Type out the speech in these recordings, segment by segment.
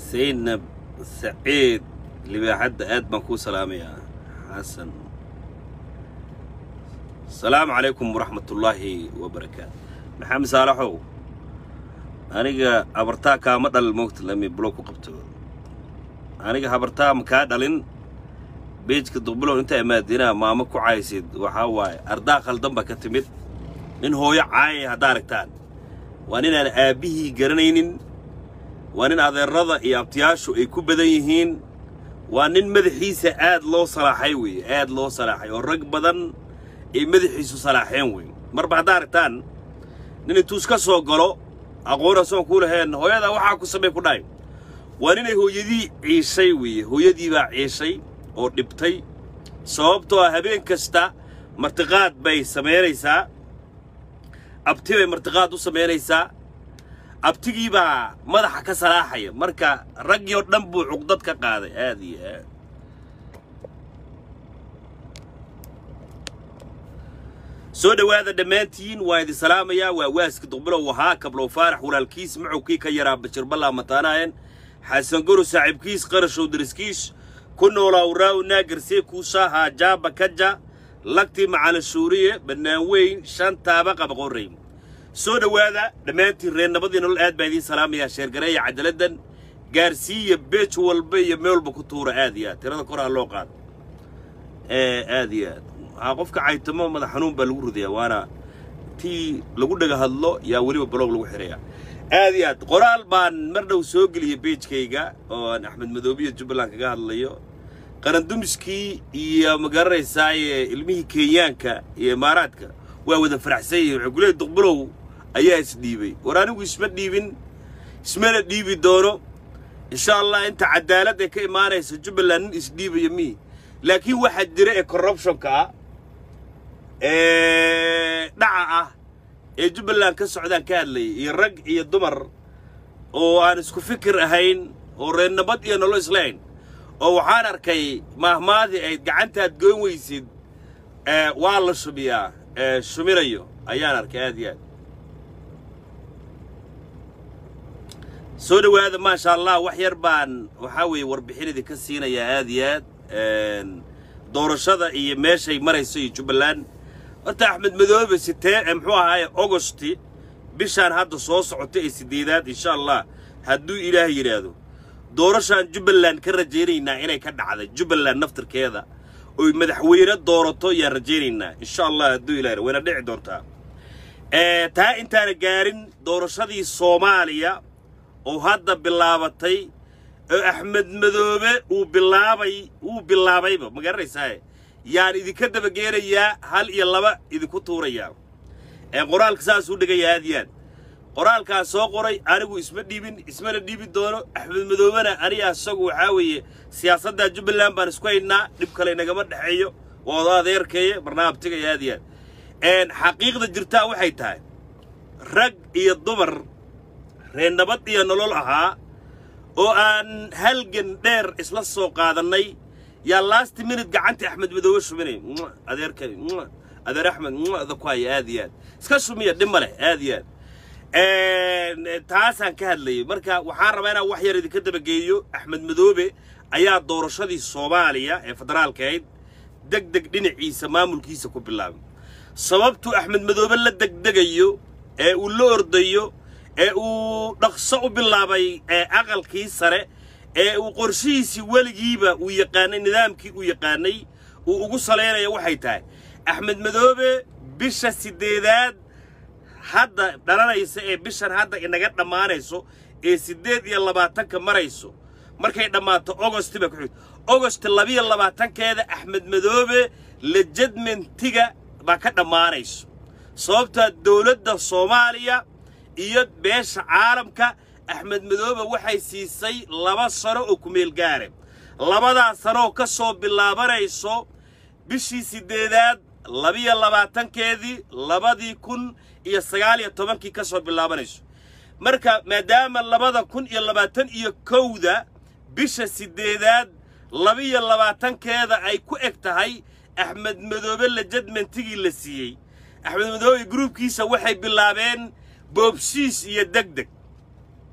zaynab saciid libaaxadda aad baan kuu salaamayaa xasan asalaamu calaykum waraxmatullaahi wabarakaatu maxamed saalaxow aniga habartaa kaama dhalin moogta lami bulo ku qabto aniga habartaa ma kaa dhalin beejka duqbulow intaa imaadinaa maamo ku caysid waxaa waaye ardaa khaldan baa ka timid nin hooyo caayaya haddaa aragtaan waa ninaan aabbihii garanaynin waa nin adeerada iyo abtiyaashu ay ku badan yihiin waa nin madaxiisa aad loo salaaxay weeye aad loo salaaxay oo rag badan ay madaxiisu salaaxeen weeye marba haddaa aragtaan nin intuu iska soo galo aqoon asoon kuu laheen hooyadaa waxaa ku samey ku dhahay waa ninay hooyadii ciishay weeye hooyadii baa ciishay oo dhibtay sababtoo ah habeen kasta martiqaad bay samaynaysaa abti bay martiqaad u samaynaysaa abtigii baa madaxa ka salaaxaya marka raggii oo dhan buu cuqdad ka qaaday aad iyo aad soo dhowaada dhammaantiin waa idin salaamayaa waa waaska duqbilow ahaa kablow faarax walaalkiis macowkii ka yaraa bashir ballaa mataanaayeen xasan goro saaxiibkiis qarashow dariskiis ku noolaa uraaw naagersee kuusaa haajaaba kaja lagtii macalin shuuriye bannaan weyn shan taaba qaba qorray soo dhowaada dhammaantiin reer nabadii nolol aad baan idiin salaamayaa sheergareeya cadaladan gaarsiiya beej walba iyo meel walba ku tuura aad iyo aad tirada koraa loo qaado ee aad iyo aad waxaa qofka caytamo madax xanuun baa lagu ridayaa waana tii lagu dhaga hadlo yaa weliba baloog lagu xidhayaa aad iyo aad qoraal baan mar dhow soo geliyay beejkayga oo aan axmed madoobiya jubbaland kaga hadlayo qarandumiskii iyo ma garanaysaaye ilmihii kenyaanka iyo imaaraadka waa wada faraxsan yihiin waxay kuleeyahy duqbulow ayaa isdhiibay war anigu isma dhiibin ismana dhiibi doono insha allah inta cadaalad ee ka imaanaysa jubbaland nin isdhiibaya mihi laakiin waxaa jira ee corruptionka ah ee dhaca ah ee jubbaland ka socdaan ka hadlayay iyo rag iyo dumar oo aan isku fikir ahayn oo reer nabad iyo nolo islahayn oo waxaan arkay maahmaadii ayd gacantaad goyn weysid waa la shubiyaa shuminayo ayaan arkay aad iyo aad soo dhowaada maasha allah wax yar baan waxaa weeye warbixin idinka siinayaa aad iyo aad doorashada iyo meeshay marayso iyo jubbaland horta axmed madoobe sitee muxuu ahaaye augosti bishaan hadda soo socota ee siddeedaad insha allah hadduu ilaah yidhaahdo doorashaan jubbaland ka rajaynaynaa inay ka dhacday jubbaland naftirkeeda oy madaxweyne doorato yaan rajaynaynaa insha allah hadduu ilah wayna dhici doontaa taa intaana gaarin doorashadii soomaaliya oo hadda bilaabatay oo axmed madoobe uu bilaabay wuu bilaabayba ma garanaysaaye yaan idinka dabageenayaa hal iyo laba idinku tuurayaa qoraalka saasuu dhigaya aad iyo aad qoraalkaa soo qoray anigu isma dhiibin ismana dhiibi doono axmed madoobena aniga isagu waxaa weeye siyaasadda jubbaland baan isku haynaa dhib kale inagama dhexeeyo waa oda adeerkeeye barnaamijtigaya aad iyo aad xaqiiqda jirtaa waxay tahay rag iyo dumar reer nabad iyo nolol ahaa oo aan halgan dheer isla soo qaadannay yaa last minute gacantii axmed madoobe shuminay adeerkani adeer axmed da ku haya aad iyo aad iska shumiya dhib ma leh aad iyo aad taasaan ka hadlayay marka waxaan rabaa inaan wax yar idinka dabageeyo axmed madoobe ayaa doorashadii soomaaliya ee federaalka ahayd deg deg dhinaciisa maamulkiisa ku bilaabay sababtuu axmed madoobe la degdegayo ee uu la ordayo ee uu dhaqso u bilaabay ee aqalkii sare ee uu qorshihiisii weligiiba uu yaqaanay nidaamkii uu yaqaanay uu ugu salaynayo waxay tahay axmed madoobe bisha siddeedaad hadda dhalanaysa ee bishan hadda inaga dhammaanayso ee siddeed iyo labaatanka marayso markay dhammaato ogosti baa ku xigta ogosti labiyo labaatankeeda axmed madoobe lejadmentiga baa ka dhammaanayso sababtaa dowladda soomaaliya iyo beesha caalamka axmed madoobe waxay siisay laba sano oo kumeel gaare labadaa sanooo ka soo bilaabanayso bishii siddeedaad labiyo labaatankeedii labadii kun iyo sagaal iyo tobankii ka soo bilaabanayso marka maadaama labada kun iyo labaatan iyo kowda bisha siddeedaad labiyo labaatankeeda ay ku eg tahay axmed madoobe lejadmentigii la siiyey axmed madoobe gruubkiisa waxay bilaabeen boobsiis iyo deg deg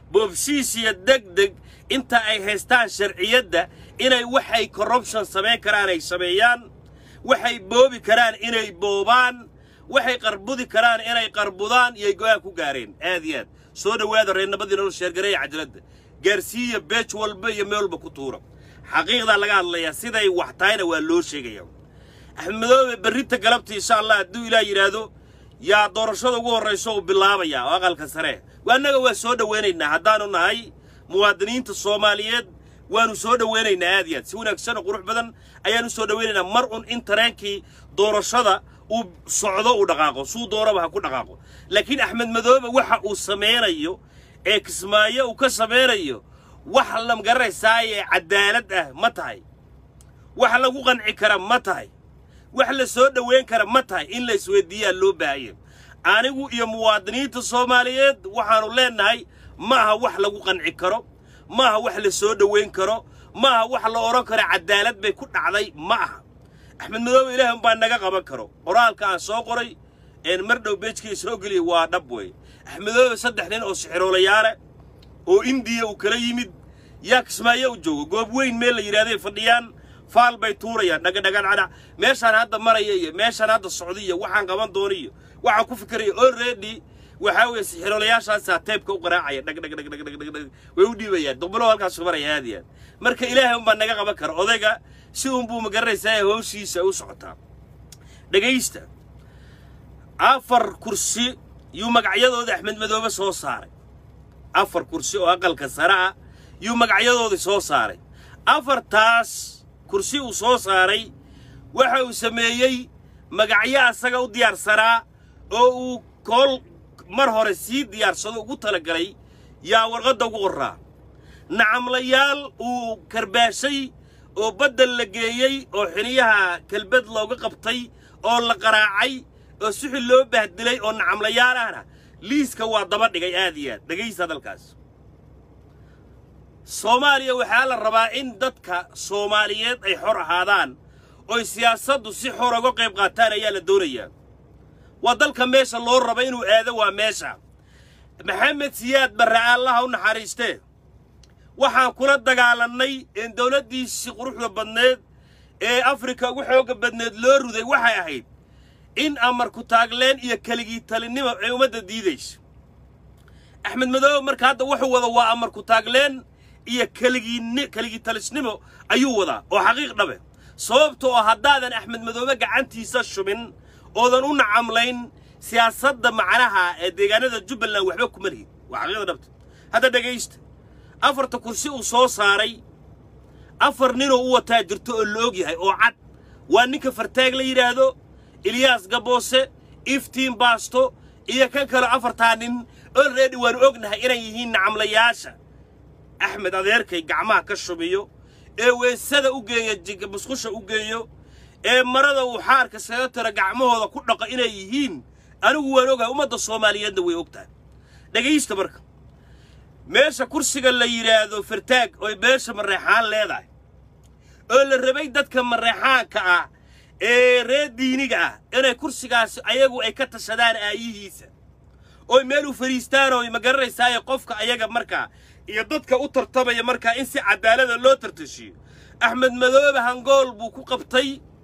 boobsiis iyo deg deg inta ay haystaan sharciyadda inay waxay corruption samayn karaan ay sameeyaan waxay boobi karaan inay boobaan waxay qarbudi karaan inay qarbudaan iyay go-aan ku gaareen aad iyo aad soo dhowaada reernabadii nolol sheergareeya cajaladda gaarsiiya beej walba iyo meel walba ku tuura xaqiiqdaa laga hadlayaa siday wax tahayna waa loo sheegaya axmed madoobe berrinta galabta insha allah hadduu ilaah yidhaahdo yaa doorashada ugu horrayso uu bilaabaya oo aqalka sare waa annaga waa soo dhowaynaynaa haddaanu nahay muwaadiniinta soomaaliyeed waanu soo dhowaynaynaa aad iyo aad si wanaagsan oo qurux badan ayaanu soo dhowaynaynaa mar un in tareenkii doorashada uu socdo uu dhaqaaqo suu doonaba ha ku dhaqaaqo laakiin axmed madoobe waxa uu samaynayo ee kismaayo uu ka samaynayo wax la magaranaysaa ee cadaalad ah ma tahay wax lagu qanci kara ma tahay wax la soo dhowayn kara ma tahay in la isweydiiyaa loo baahaya anigu iyo muwaadiniinta soomaaliyeed waxaannu leennahay ma aha wax lagu qanci karo ma aha wax la soo dhowayn karo ma aha wax la odhan karo cadaalad bay ku dhacday ma aha axmed madoobe ilaah umbaa naga qaban karo qoraalka aan soo qoray een mar dhow beejkii soo geliyay waa dhab weeye axmed madoobe saddex nin oo sixiroolayaale oo indiya uu kala yimid yaa kismaayo u joogo goob weyn meel la yidhahday fadhiyaan faal bay tuurayaan dhagadhagadhadha meeshaan hadda maraya iyo meeshaan hadda socda iyo waxaan qaban doona iyo waxaan ku fikiraya already waxaa weeye sixiroolayaashaasaa teebka u qaraacaya dhagdhagdhagdhagdhagdhag way u dhiibayaan duqbalo halkaasu maraya aad iyo aad marka ilaahay unbaa naga qaban kara odayga si unbuu magaranaysaa ee howshiisa u socotaa dhegaysta afar kursi yuu magacyadooda axmed madoobe soo saaray afar kursi oo aqalka sare ah yuu magacyadoodii soo saaray afartaas kursi uu soo saaray waxa uu sameeyey magacyo asaga u diyaarsanaa oo uu kool mar hore sii diyaarsado ugu talagalay yaa warqadda ugu qorraa nacamlayaal uu karbaashay oo baddel la geeyey oo xiniyaha kelbad looga qabtay oo la qaraacay oo suxil loo bahdilay oo nacamlayaal ahna liiska waa daba dhigay aad iyo aad dhegaysta hadalkaas soomaaliya waxaa la rabaa in dadka soomaaliyeed ay xor ahaadaan oy siyaasaddu si xor uga qayb qaataan ayaa la doonayaa waa dalka meesha loo raba inuu aado waa meesha maxamed siyaad barre allaha u naxariistee waxaan kula dagaalannay een dawladdiisii quruxda badneed ee afrika ugu xoogga badneed loo ruday waxay ahayd in amarku taagleen iyo keligii talinimo ay ummadda diidayso axmed madoobe marka hadda wuxuu wada waa amarku taagleen iyo keligii keligii talisnimo ayuu wadaa oo xaqiiq dhabe sababtoo ah haddaadan axmed madoobe gacantiisa shubin oodan u nacamlayn siyaasadda macnaha ee deegaanada jubbaland waxba kuma lihid waa xaqiiqda dhabta hadda dhegaysta afarta kursi uu soo saaray afar ninoo u wataa jirto oo la og yahay oo cad waa ninka fartaag la yidhaahdo ilyaas gaboose iftiin baasto iyo kan kale afartaa nin olready waanu ognahay inay yihiin nacamlayaasha axmed adeerkay gacmaha ka shubiyo ee weesada u geeya jiga musqusha u geeyo ee marada uu xaarka saga tira gacmahooda ku dhaqo inay yihiin anigu waan ogahay ummadda soomaaliyeedna way og tahay dhegaysta marka meesha kursiga la yidhaahdo fartaag oy beesha mareexaan leedahay oo la rabay dadka mareexaanka ah ee reer diiniga ah inay kursigaasi ayagu ay ka tashadaan aayihiisa oy meel u fadhiistaan oo ma garanaysaaye qofka ayaga markaa iyo dadka u tartamaya markaa in si cadaalada loo tartashiyo axmed madoobe hangool buu ku qabtay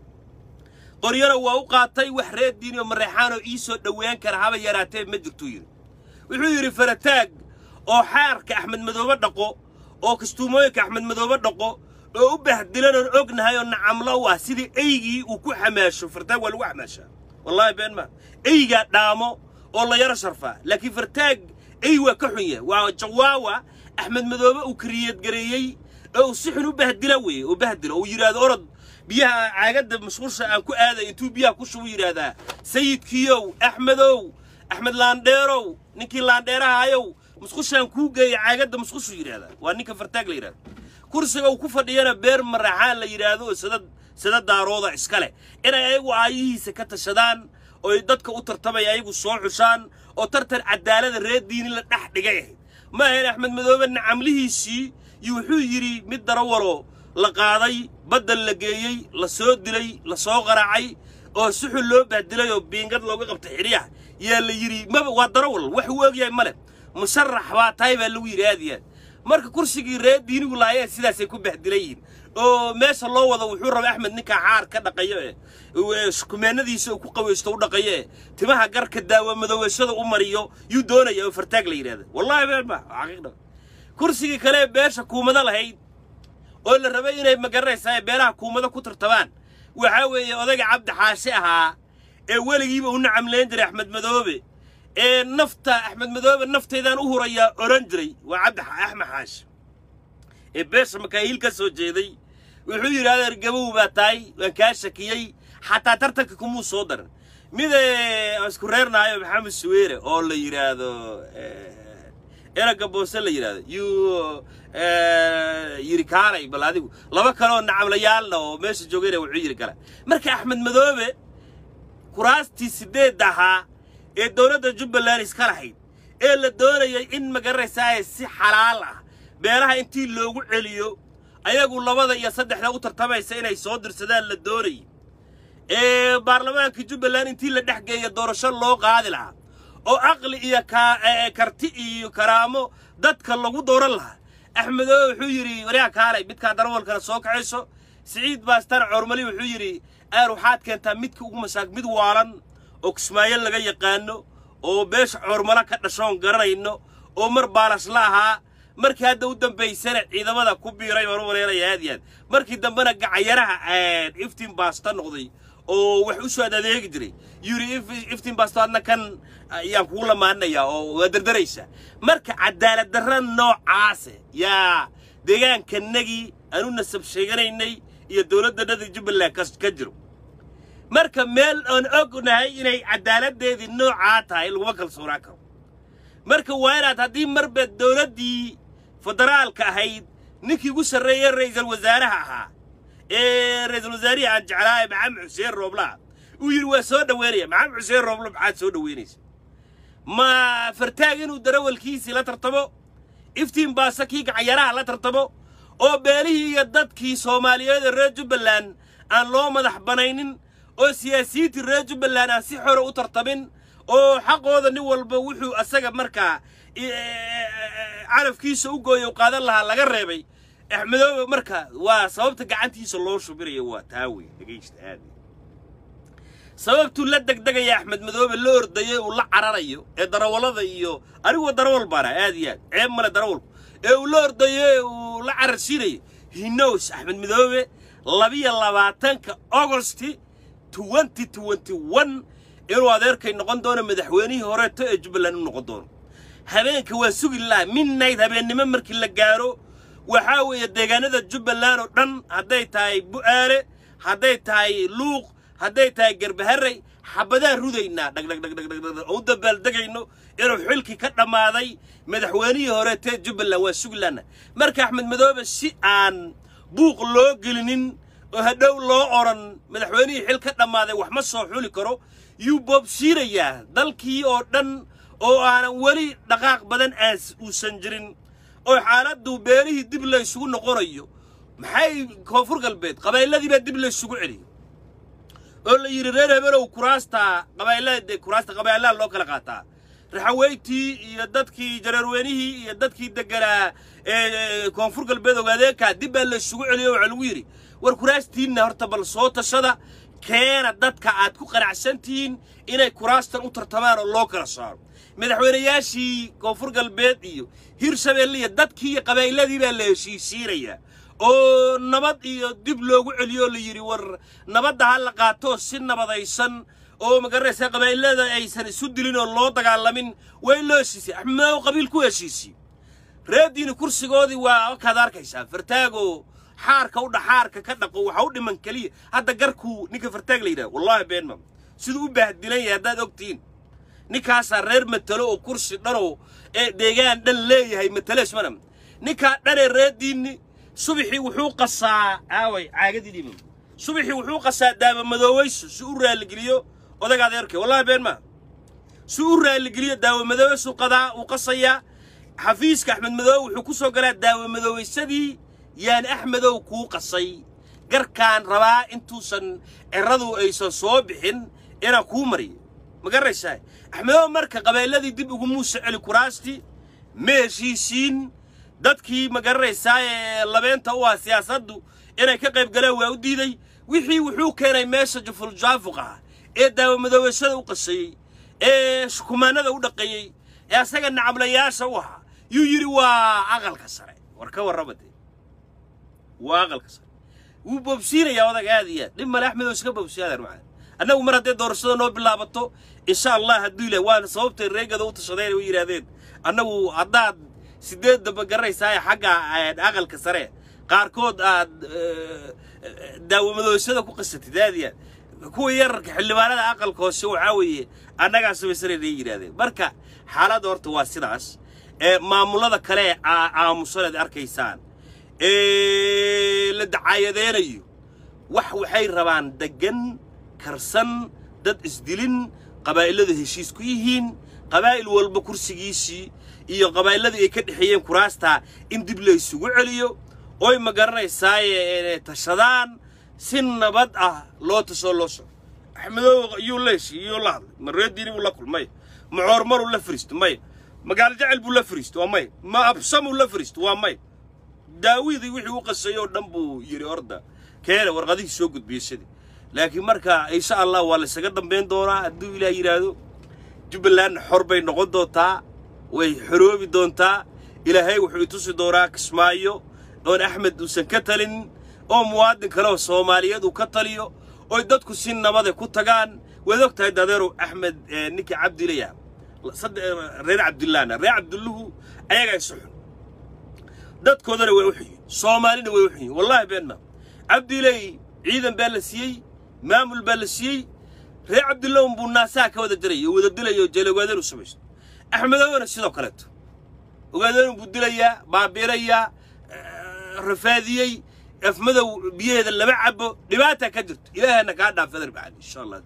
qoryana waa u qaatay wax reer diini oo mareexaanoo ii soo dhowaan kara haba yaraatee ma jirtuu yidhi wuxuu yidhi farataag oo xaarka axmed madoobe dhaqo oo kastuumooyinka axmed madoobe dhaqo oo u bahdilan oon ognahay oo nacamlo u ah sidii eygii uu ku xamaasho fartaag waa lagu xamaashaa wallaahi been maa eygaa dhaamo oo la yaro sharfaa laakiin fartaag ey waa ka xun yahay waa jawaawa axmed madoobe uu kariyadgareeyey oo uu si xun u bahdila weeye oo bahdilo uu yidhaahdo orod biyaha caagadda mashquulsha aan ku aaday intuu biyaha ku shubu yidhaahdaa sayidkiyow axmedow axmed laandheerow ninkii laandheerahayow musqushaan kuu geeya caagadda musqushu yidhaahdaa waa ninka fartaag la yidhahdo kursiga uu ku fadhiyana beer maraxaan la yidhaahdo oo sada sada daarooda iska leh inay ayagu aayihiisa ka tashadaan ooy dadka u tartamaya ayagu soo xushaan oo tartan cadaalada reer diini la dhex dhigay ahayd ma ahayn axmed madoobe nacamlihiisii iyo wuxuu yidhi mid darawalo la qaaday baddal la geeyey la soo dilay la soo qaraacay oo suxul loo bahdilay oo biingad looga qabtay xidhiyaha yaa la yidhi maba waa darawal wax uu ogyahay ma leh musharax baa tahay baa lagu yidhi aad iyo aad marka kursigii reer diinigu laayeen sidaasay ku bahdilan yihiin oo meesha loo wado wuxuu rabay axmed ninkaa xaar ka dhaqayo eh kumeenadiisa uu ku qaweysto u dhaqayo eh timaha garka daawa madoweeshada u mariyo yuu doonaya oo fartaag la yidhahda wallahi been ma xaqiiqda kursigii kale ee beesha kuumada lahayd oo la rabay inay magaranaysaa beelaha kuumada ku tartabaan waxaa weeye odayga cabdi xaashi ahaa ee weligiiba u nacamleyn jiray axmed madoobe ee nafta axmed madoobe nafteydaan u hurayaa odhan jiray waa cabdi axmed xaashi ee beesha makaahiil ka soo jeeday wuxuu yidhi adeer gabow baa tahay waan kaa shakiyey xataa tartanka kumuu soo daran mid aan isku reernaayo maxamed suweere oo la yidhaahdo eraga boose la yidhaahdo yuu yidhi kaalay bal adigu laba kaleoo nacamlayaalna oo meesha joogayna wuxuu yidhi kale marka axmed madoobe kuraastii sideed ahaa ee dowladda jubbaland iska lahayd ee la doonayay in magaranaysaa si xalaal ah beelaha intii loogu celiyo ayagu labada iyo saddexda u tartamaysa inay soo dirsadaan la doonayay ee baarlamaanka jubbaland intii la dhex geeya doorasho loo qaadi lahaa oo caqli iyo karti iyo karaamo dadka lagu dooran lahaa axmedoobe wuxuu yidhi waryaa kaalay midkaa darawalkana soo kacayso siciid baastan cormali wuxuu yidhi aar waxaad keentaa midka ugu masaak mid waalan oo kismaayo laga yaqaano oo beesha coormala ka dhashoon garanayno oo mar baalash la ahaa markii hadda u dambaysana ciidamada ku biiray baan u maleynaya aad iyo aad markii dambena gacayaraha iftiin baasta noqday oo wax u soo adeegi jiray yuri iftiin baasto adna kan ayaan kugu lamaanaya oo waa dardaraysa marka cadaalad darra noocaase yaa deegaankanagii aanu nasab sheeganaynay iyo dowladdanadii jubbaland ka jiro marka meel aan ognahay inay cadaaladdeedii noocaa tahay laguma kalsoonaan karo marka waa inaad haddii marba dowladdii federaalka ahayd ninkii ugu sarreeyey ra'iisul wasaaraha ahaa ee ra'iisul wasaarihii aan jeclaaye maxamed xuseen rooblaha uu yidhi waa soo dhoweynaya maxamed xuseen rooblo maxaad soo dhoweynaysa ma fartaag inuu darawalkiisii la tartamo iftiin baase kii gacayaraha la tartamo oo beelihii iyo dadkii soomaaliyeed ee reer jubbaland aan loo madax banaynin oo siyaasiyiintii reer jubbaland aan si xore u tartamin oo xaqooda nin walba wuxuu asaga markaa carafkiisa u gooya u qaadan lahaa laga reebay axmedoobe marka waa sababta gacantiisa loo shubinayo waa taa wey dhegaysta aad sababtuu la degdegaya axmed madoobe la ordayay uu la cararayo ee darawallada iyo aniguwa darawal baana aad iyo aad ceeb male darawalku ee uu la ordayo uu la cararsiinayo hinos axmed madoobe labiyo labaatanka augosti twenty twenty one inuu adeerkay noqon doono madaxweynihii horeeto ee jubbaland u noqon doono habeenka waa sugi laha midnight habeennimo markii la gaaro waxaa weeye deegaanada jubbaland oo dhan hadday tahay bu'aale hadday tahay luuq hadday tahay garbaharey xabadaan rudaynaa dhagdhagdhagdhagdhag oo u dabaaldegayno inuu xilkii ka dhammaaday madaxweynihii horeetee jubbaland waa suglaana marka axmed madoobe si aan buuq loo gelinin oo hadhow loo odhan madaxweynihii xil ka dhammaaday wax ma soo xuli karo yuu boobsiinayaa dalkii oo dhan oo aanan weli dhaqaaq badan aan uusan jirin oo xaaladdu beelihii dib laysugu noqonayo maxay koonfur galbeed qabaylladii baa dib laysugu celiyo oo la yidhi reer hebelow kuraasta qabaylada kuraasta qabaylaha loo kala qaataa raxaweytii iyo dadkii jareerweynihii iyo dadkii deganaa ee koonfur galbeed ogaadeekaa dib baa laysugu celiyo waxaa lagu yidhi war kuraastiinna horta bal soo tashada keena dadka aad ku qanacsan tihiin inay kuraastan u tartamaan oo loo kala saaro madaxweynayaashii koonfur galbeed iyo hirshabeelle iyo dadkii iyo qabaayladii baa la heshiisiinayaa oo nabad iyo dib loogu celiyo la yidhi war nabadda ha la qaato si nabadaysan oo magaranaysa qabaa'ilada aysan isu dilin oo loo dagaalamin waa in loo heshiisiyay axmedow qabiil ku heshiisiyo reediini kursigoodii waa wakaad arkaysaa fartaagoo xaarka u dhaxaarka ka dhaqo waxa u dhiman keliya hadda garkuu ninka fartaag la yidhaha wallaahi beenmam siduu u baahdilan yahay haddaad ogtihiin ninkaasaa reer matalo oo kursi dhanoo ee deegaan dhan leeyahay mataleesmana ninkaa dhanee reediinni subaxii wuxuu qasaa aaway caagadii dhimam subaxii wuxuu qasaa daaba madooweyso si u raalligeliyo odaga adeerkay wallahi been maa si u raalligeliyo daawa madooweysuu qadaa uu qasayaa xafiiska axmed madoowe wuxuu ku soo galaa daawa madooweysadii yaan axmedow kuu qasay garkaan rabaa intuusan ciradu aysan soo bixin inaan kuu mariyo ma garanaysaa axmedow marka qabeelladii dib ugu muuse celi kuraastii ma heshiisiin dadkii ma garanaysaa ee labeenta u ah siyaasaddu inay ka qayb galeen waa u diiday wixii wuxuu keenay meesha juful-jaafuq ah ee daawamadoobashada u qasayey ee shukumaanada u dhaqeeyey ee asaga nacamlayaasha u ahaa yuu yidhi waa aqalka sare war ka warrama dee waa aqalka sare wuu boobsiinayaa odag aad iyo aad dhib male axmed oo iska boobsiyaadaan macaa annagu mar hadday doorashada noo bilaabato insha allah hadduu ilaah waana sababtay reegada u tashadeen u yidhaahdeen annagu haddaad sideed damba garanaysaa xagga aqalka sare qaarkood aad daawamadoosada ku qasatid aad iyo aad kuwa yararka xildhibaanada aqalka hoose waxaa weeye annagaa samaysanayna yidhahdeen marka xaaladda horta waa sidaas ee maamulada kale ee aamusaneed arkaysaan ee la dacaayadeenayo wax waxay rabaan deggan karsan dad isdilin qabaa'iladu heshiis ku yihiin qabaa'il walba kursigiisii iyo qabaa'illadii ay ka dhexeeyeen kuraastaa in dib la isugu celiyo oy ma garanaysaaye inay tashadaan si nabad ah loo tashoo loo soco axmedoow yuu leeshi yuu la hadlay ma reediini buu la kulmay ma coormaruu la fariisto may magaalo jecel buu la fariisto waa may ma absamuu la fariisto waa may daawidii wixii u qasayay oo dhan buu yidhi orda keena warqadihii soo gudbiyey sidii laakiin marka insha allah waa laysaga dambayn doonaa hadduu ilaah yidhaahdo jubbalandna xor bay noqon doontaa way xoroobi doontaa ilaahay wuxuu i tusi doonaa kismaayo oon axmed uusan ka talin oo muwaadin kale oo soomaaliyeed uu ka taliyo oy dadku si nabade ku tagaan waad og tahay dadeerow axmed ninkii cabdilaya reer cabdillaahna reer cabdulluhu ayagaa isu xun dadkoodana way u xunyiin soomaalina way u xunyiin wallaahi been maa cabdilay ciidan baa la siiyey maamul baa la siiyey reer cabdillahun buu naasaha ka wada diraya oo wada dilaya oo jeelogaadan u samaysto axmedowna sidoo kaleeto ogaadan buu dilayaa baabiirayaa rafaadiyey afmadow biyaheeda lama cabo dhibaata ka jirto ilaahana kaa dhaafadar bacali insha allah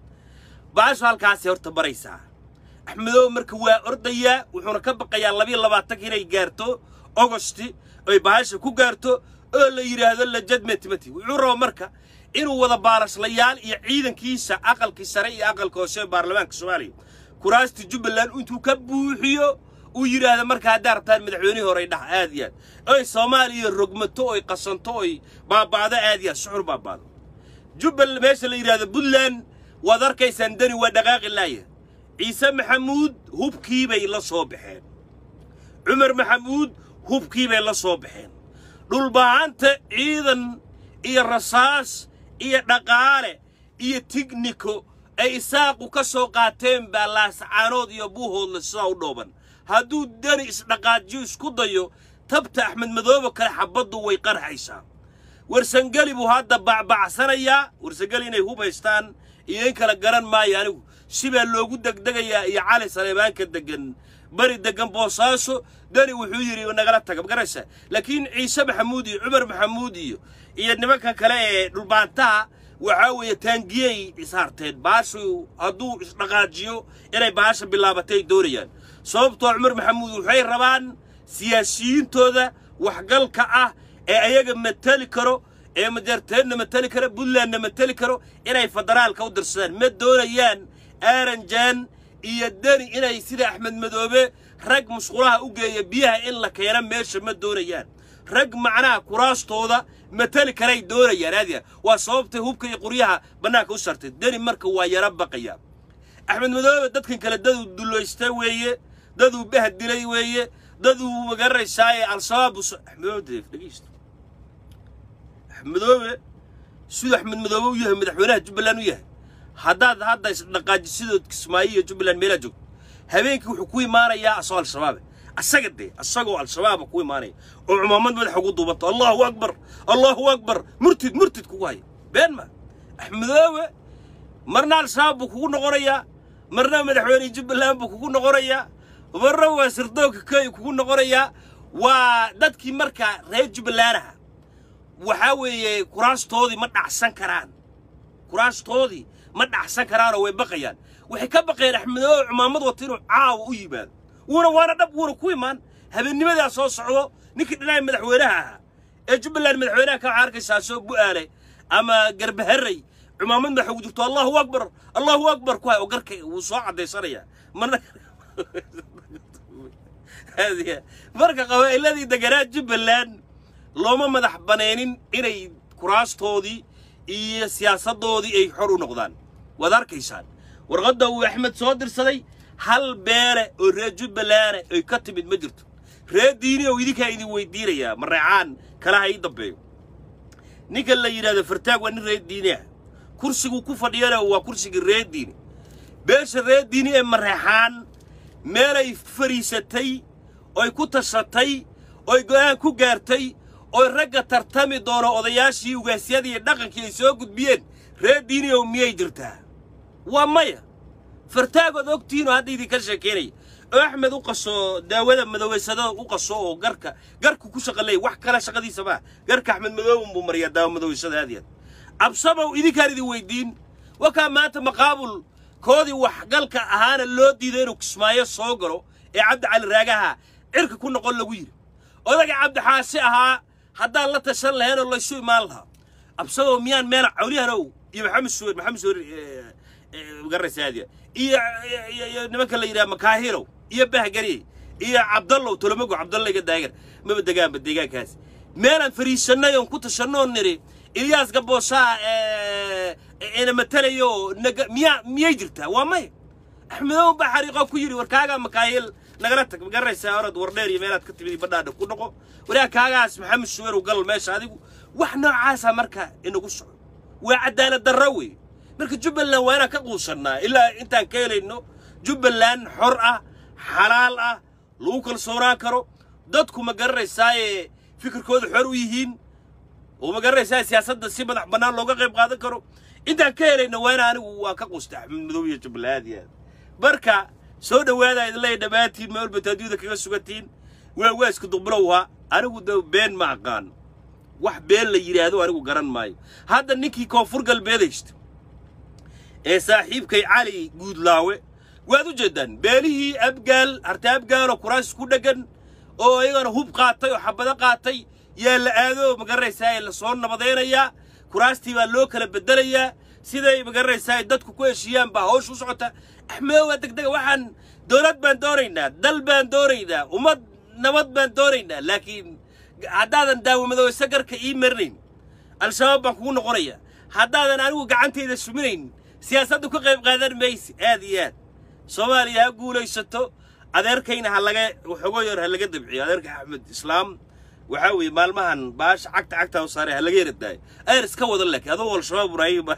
baashu halkaasay horta baraysaa axmedow marka waa ordayaa wuxuuna ka baqayaa labiyo labaatanka inay gaarto ogosti oy bahasha ku gaarto oo la yidhaahdo lajadmetimati wuxuu raba marka inuu wada baalashlayaal iyo ciidankiisa aqalkii sare iyo aqalka hoose ee baarlamaanka soomaaliya kuraastii jubbaland intuu ka buuxiyo uu yidhaahda marka haddaa rabtaan madaxweynihii horey dhaha aad iyo aad oy soomaaliya rogmato oy qasanto oy baaba'do aad iyo aad suxur baaba'do jubbal meesha la yidhahdo puntland waad arkaysaan dani waa dhaqaaqi laaya ciise maxamuud hubkii bay la soo baxeen cumar maxamuud hubkii bay la soo baxeen dhulbahanta ciidan iyo rasaas iyo dhaqaale iyo tigniko ay isaaqu ka soo qaateen baa laascaanood iyo buuhoodle sidaa u dhooban hadduu dani isdhaqaajiyo isku dayo tabta axmed madoobe kale xabbaddu way qarxaysaa warsangeli buu hadda bacbacsanayaa warsangeli inay hub haystaan iyo in kala garan maayo anigu sibaa loogu degdegayaa iyo cali saleebaanka deggan beri deggan boosaaso dani wuxuu yidhi nagala taga magaraysa laakiin ciise maxamuud iyo cumar maxamuud iyo iyo nimanka kale ee dhulbaantaha waxaa weeye taangiyey isharteen baashu hadduu isdhaqaajiyo inay baasha bilaabatay doonayaan sababtoo cumar maxamuud waxay rabaan siyaasiyiintooda waxgalka ah ee ayaga mateli karo ee majarteedna mateli karo puntlandna mateli karo inay federaalka u dirsadaan ma doonayaan aaranjaan iyo deni inay sida axmed madoobe rag musqulaha u geeya biyaha in la keena meesha ma doonayaan rag macnaha kuraastooda mateli karay doonayaan aadiya waa sababtay hubka iyo quryaha bannaanka u sartay deni marka waa yaro baqaya axmed madoobe dadkan kale daduu dullaysta weeye daduu bahad dilay weeye daduu magaranaysaayee al-shabaab axmedoobe dhegeysto axmedoobe siduu axmed madoobe u yahay madaxweynaha jubbaland u yahay haddaad hadda isdhaqaajisidood kismaayo iyo jubbaland meelaa joogto habeenkii wuxuu ku imaanayaa asoo al-shabaabe asaga dee asagoo al-shabaaba ku imaanaya oo cumaamad madaxa ugu duubanto allahu akbar allahu akbar murtid murtid kugu haya been ma axmedoobe marna al-shabaab buu kugu noqonayaa marna madaxweyne jubbaland buu kugu noqonayaa marna waa sirdoonka kenya kugu noqonayaa waa dadkii markaa reer jubbalandaha waxaa weeye kuraastoodii ma dhacsan karaan kuraastoodii ma dhacsan karaanoo way baqayaan waxay ka baqayaan axmedoobe cumaamad wata inuu caawa u yimaado wuuna waana dhab wuuna ku imaan habeennimadaa soo socdo ninkii dhinaca madaxweynaha ahaa ee jubbaland madaxweynaha ka waxaa arkaysaa soo bu'aale ama garbaharey cumaamad madaxa ugu jirto allahu akbar allahu akbar ku hay oo garka wuu soo caddaysanayaa marna marka qabaa'iladii deganaa jubbaland looma madax baneenin inay kuraastoodii iyo siyaasaddoodii ay xor u noqdaan waad arkaysaan warqadda uu axmed soo dirsaday hal beele oo reer jubbalanda ay ka timid ma jirto reer diini oo idinkaa idin weydiinayaa mareecaan kalaha ii dambeeyo ninkan la yidhahdo fartaag waa nin reer diini ah kursiguu ku fadhiyana waa kursigii reer diini beesha reer diini ee mareexaan meelay fadhiisatay oy ku tashatay oy go'aan ku gaartay oy ragga tartami doono odayaashii ugaasyadii iyo dhaqankii ay soo gudbiyeen reer diini oo miyay jirtaa waa maya fartaagood ogtihiinoo hadda idinka sheekeynaya oo axmed u qaso daawada madoweysadada u qaso oo garka garku ku shaqa leeya wax kale shaqadiisa maa garka axmed madooban buu mariyaa daawo madoweysada aad iyo aad absabow idinkaan idin weydiin wakaa maanta maqaabul koodii waxgalka ahaana loo diiday inuu kismaayo soo galo ee cabdi cali raagaha cirka ku noqon lagu yidhi odaga cabdixaasi ahaa haddaan la tashan lahayn oo laysu imaan lahaa absabow miyaan meel cawliyahanow iyo maxamed suwer maxamed suwer garaysaadiya iyo iyo nimanka la yidhaha makaahirow iyo bahgari iyo cabdallow tolomago cabdalla iga daagan maba degaanba deegaankaas meelaan fariisannay oon ku tashannoon niri ilyaas gabooshaa ina matalayo naga miyaa miyay jirtaa waa maya axmedow baa xariiqoo ku yidhi war kaagaa makaahil nagala tag magaraysaa orad wardheer iyo meelaad ka timid badhaadha ku noqo waraa kaagaas maxamed suweer u gal meesha adigu wax noocaasa marka inagu soco waa cadaalad darro wey marka jubbaland waa inaan ka quusannaa ilaa intaan ka helayno jubbaland xor ah xalaal ah lagu kalsoonaan karo dadku ma garanaysaaye fikirkooda xor u yihiin oo ma garanaysaa siyaasadda si madax bannaan looga qayb qaadan karo intaan ka helayno waa ina anigu waa ka quusta axmed madow iyo jubbaland aad iyo aad marka soo dhowaada idin leeya dhammaantiin meel bataadiyada kaga sugantiin waa waa isku duqbilowha anigu de been ma aqaan wax been la yidhaahdo anigu garan maayo hadda ninkii koonfur galbeed haysta ee saaxiibkay cali guudlaawe waad u jeeddaan beelihii abgaal harta abgaaloo kuraas ku dheggan oo iyagana hub qaatay oo xabado qaatay yaa la aado ma garanaysaa la soo nabadaynayaa kuraastii baa loo kala beddelayaa siday ma garanaysaa dadku ku heshiiyaan baa hawsh u socota axmedo waa degdega waxaan dowlad baan doonaynaa dal baan doonaynaa ummad nabad baan doonaynaa laakiin haddaadan daawamadoweyse garka ii marinayn al-shabaab baan kugu noqonaya haddaadan anigu gacantayda suminayn siyaasadda ka qayb qaadan maysi aad iyo aad soomaaliya ha guulaysato adeerkayna ha laga waxoogo yar ha laga dabciyo adeerka axmed islaam waxaa weeye maalmahan baasha cagta cagta u saaray ha laga yaradaayo adeer iska wada laakiin adoo al-shabaab ibraahima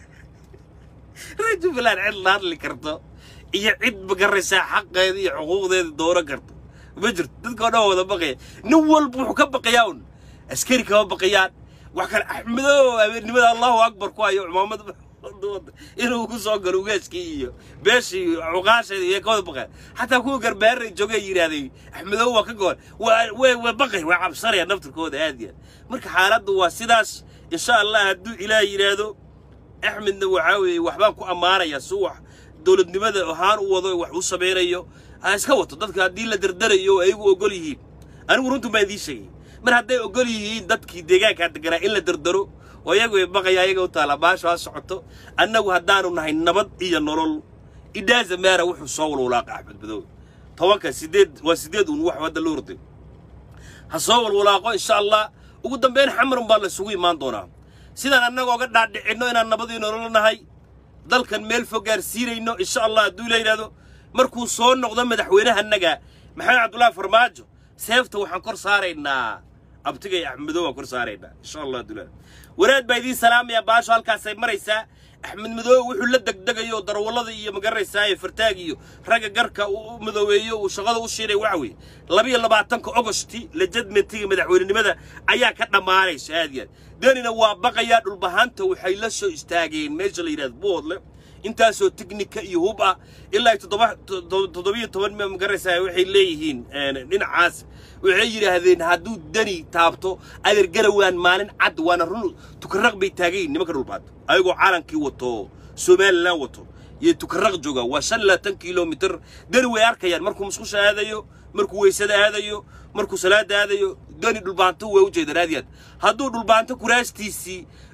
reer jubbaland cid la hadli karto iyo cid magaraysaa xaqeeda iyo xuquuqdeeda dooran karto ma jirto dadka oo dhan waa wada baqaya nin walba wuxuu ka baqayaa un askari kama baqayaan wax kale axmedow habeennimada allahu akbar ku hayo cumaamad inuu ku soo galo ugaaskii iyo beeshii cuqaasheeda iyo ka wada baqaya xataa kuwa garbaaray joogay yidhaahday axmedow waa ka goon waa way way baqay waa cabsanaya naftirkooda aad iyo aad marka xaaladdu waa sidaas insha allah hadduu ilaah yidhaahdo axmedna waxaa weeye waxbaan ku ammaanayaa si wax dowladnimada ahaan u wado wax u samaynayo ha iska wato dadka haddii la dardarayo oo ayagu ogol yihiin anigu runtu baan idiin sheegay mar hadday ogol yihiin dadkii deegaankaa deganaa in la dardaro oo iyagu ay baqaya ayaga u taala baasho ha socoto annagu haddaanu nahay nabad iyo nolol idhaaza maara wuxuu soo walwalaaqa axmed madow tobanka sideed waa sideed uun wax hadda loo horday ha soo walwalaaqo insha allah ugu dambayn xamarun baa la isugu imaan doonaa sidaan annaga oga dhaadhicinno inaan nabad iyo nolol nahay dalkan meel fog gaarsiinayno insha allah hadduu ila yidhahdo markuu soo noqdo madaxweynahannaga maxamed cabdullaahi farmaajo seefta waxaan kor saaraynaa abtigay axmedow waan kor saaraynaa insha allah hadduu ila waraad baa idiin salaamaya baasho halkaasay maraysaa axmed madoobe wuxuu la degdegayo darawallada iyo magaraysaa fartaag iyo ragga garka u madoobeeyo uu shaqada u shiinay waxa weeye labiyo labaatanka ogosti lejadmentiga madaxweynenimada ayaa ka dhammaanaysa aad iyo aad danina waa baqayaa dhulbahanta waxay la soo istaageen meesha la yidhahdo boodle intaasoo teknika iyo hub ah ilaa toddoba toddobiyo toban ma magaraysaa waxay leeyihiin dhinacaas waxay yidhaahdeen hadduu dani taabto adeer garawaan maalin cad waana run tukaraq bay taagayin nimanka dhulbaanta ayagoo calankii wato somalilan wato iyo tukaraq jooga waa shan labaatan kilomitir dani way arkayaan markuu musqusha aadayo markuu weysada aadayo markuu salaada aadayo dani dhulbaanto way u jeedaan aad iyo aad hadduu dhulbaanto kuraastiisii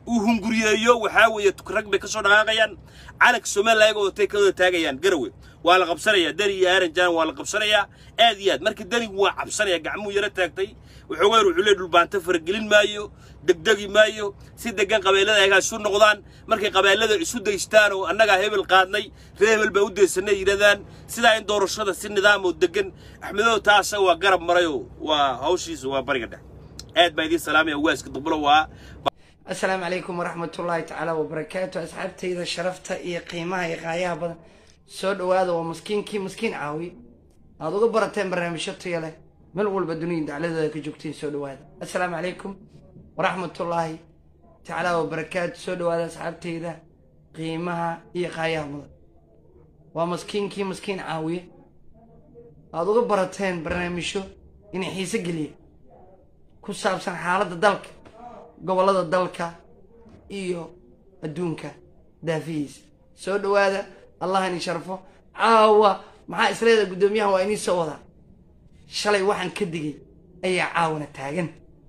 uu hunguriyeeyo waxaa weeye rag bay ka soo dhaqaaqayaan calanka somalilan ayaga watay ka wada taagayaan garawe waa la qabsanayaa deni iyo aaranjaan waa la qabsanayaa aad iyo aad marka denigu waa cabsanaya gacmuu yaro taagtay waxoogaa wuxuu leey dhulbaanto faragelin maayo degdegi maayo si degan qabeellada ayagaa isu noqdaan markay qabeellada isu daystaan oo annagaa hebel qaadnay ree hebel baa u daysanay yidhahdaan sidaa in doorashada si nidaam oo degan axmedow taasa waa garab marayoo waa hawshiisa waa bariga dhex aad baa idiin salaamaya waaska duqbulo waa asalaamu calaykum waraxmat ullaahi tacaala wabarakaatu asxaabtayda sharafta iyo qiimaha iyo qaayaha badan soo dhowaada waa maskiinkii maskiin caawi aada uga barateen barnaamijyo tayo leh meel walba dunida dacladooda ka joogtiin soo dhowaada assalaamu calaykum waraxmatullaahi tacaala wabarakaatu soo dhowaada asxaabtayda qiimaha iyo qaayaha mudan waa maskiinkii maskiin caawiye aada uga barateen barnaamijyo inay xiise geliya ku saabsan xaaladda dalka gobollada dalka iyo adduunka daafihiisa soo dhowaada allah ini sharfo caawa maxaa isleeda guddoomiyahan waa inii soo wadaa shalay waxaan ka digay ayaa caawana taagan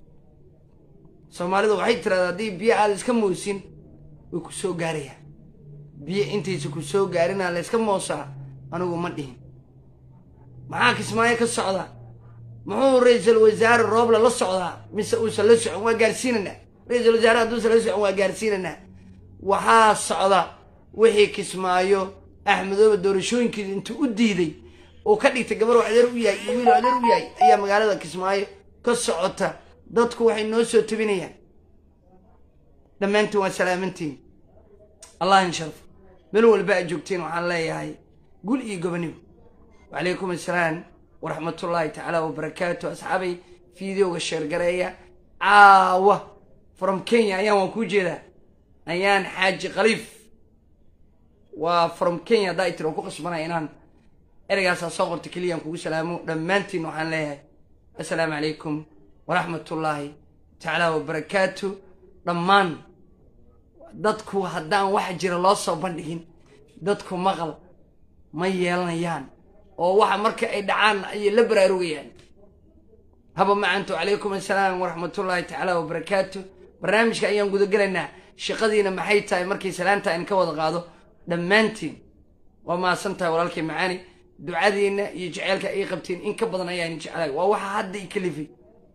soomaalidu waxay tiraahdaa haddii biyo aada iska moosin way ku soo gaarayaan biyo intaysa ku soo gaarinaa la yska moosaa anigu ma dhihin maxaa kismaayo ka socda muxuu ra-iisul wasaare roobla la socdaa mise uusan la socon waa gaarsiinanaa ra-iisul wasaare hadduusan la socon waa gaarsiinanaa waxaa socda wixii kismaayo axmedooba doorashooyinkiisa intuu u diiday oo ka dhigtay gabar adeer u yahay iyo wiil adeer u yahay ayaa magaalada kismaayo ka socota dadku waxay noo soo tabinayaan dhammaantiin waa salaamantiin allah in sharfo meel walba aad joogteen waxaan leeyahay gul iyo gobonimo wacalaykum assalaam waraxmatullaahi tacaala wabarakaatu asxaabay fideoga sheergareeya caawa from kenya ayaan waan kuu jeedaa ayaan xaaji khaliif waa from kenya haddaa itir oo ku qasbanaya inaan ereygaasaa soo qorta keliyaan kugu salaamo dhammaantiin waxaan leeyahay assalaamu calaykum waraxmatullaahi tacaala wabarakaatu dhammaan dadku haddaan wax jira loo soo bandhigin dadku maqal ma yeelanayaan oo waxa marka ay dhacaan ayay la baraarugayaan haba macantu calaykum assalaam waraxmatullaahi tacaala wabarakaatu barnaamijka ayaan gudagelaynaa shaqadiina maxay tahay markay salaanta in ka wada qaado dhammaantiin waa mahadsan tahay walaalkay macaani ducadiinna iyo jeceylka ay qabtiin in ka badan ayaan jeclay waa waxa hadda i kalifay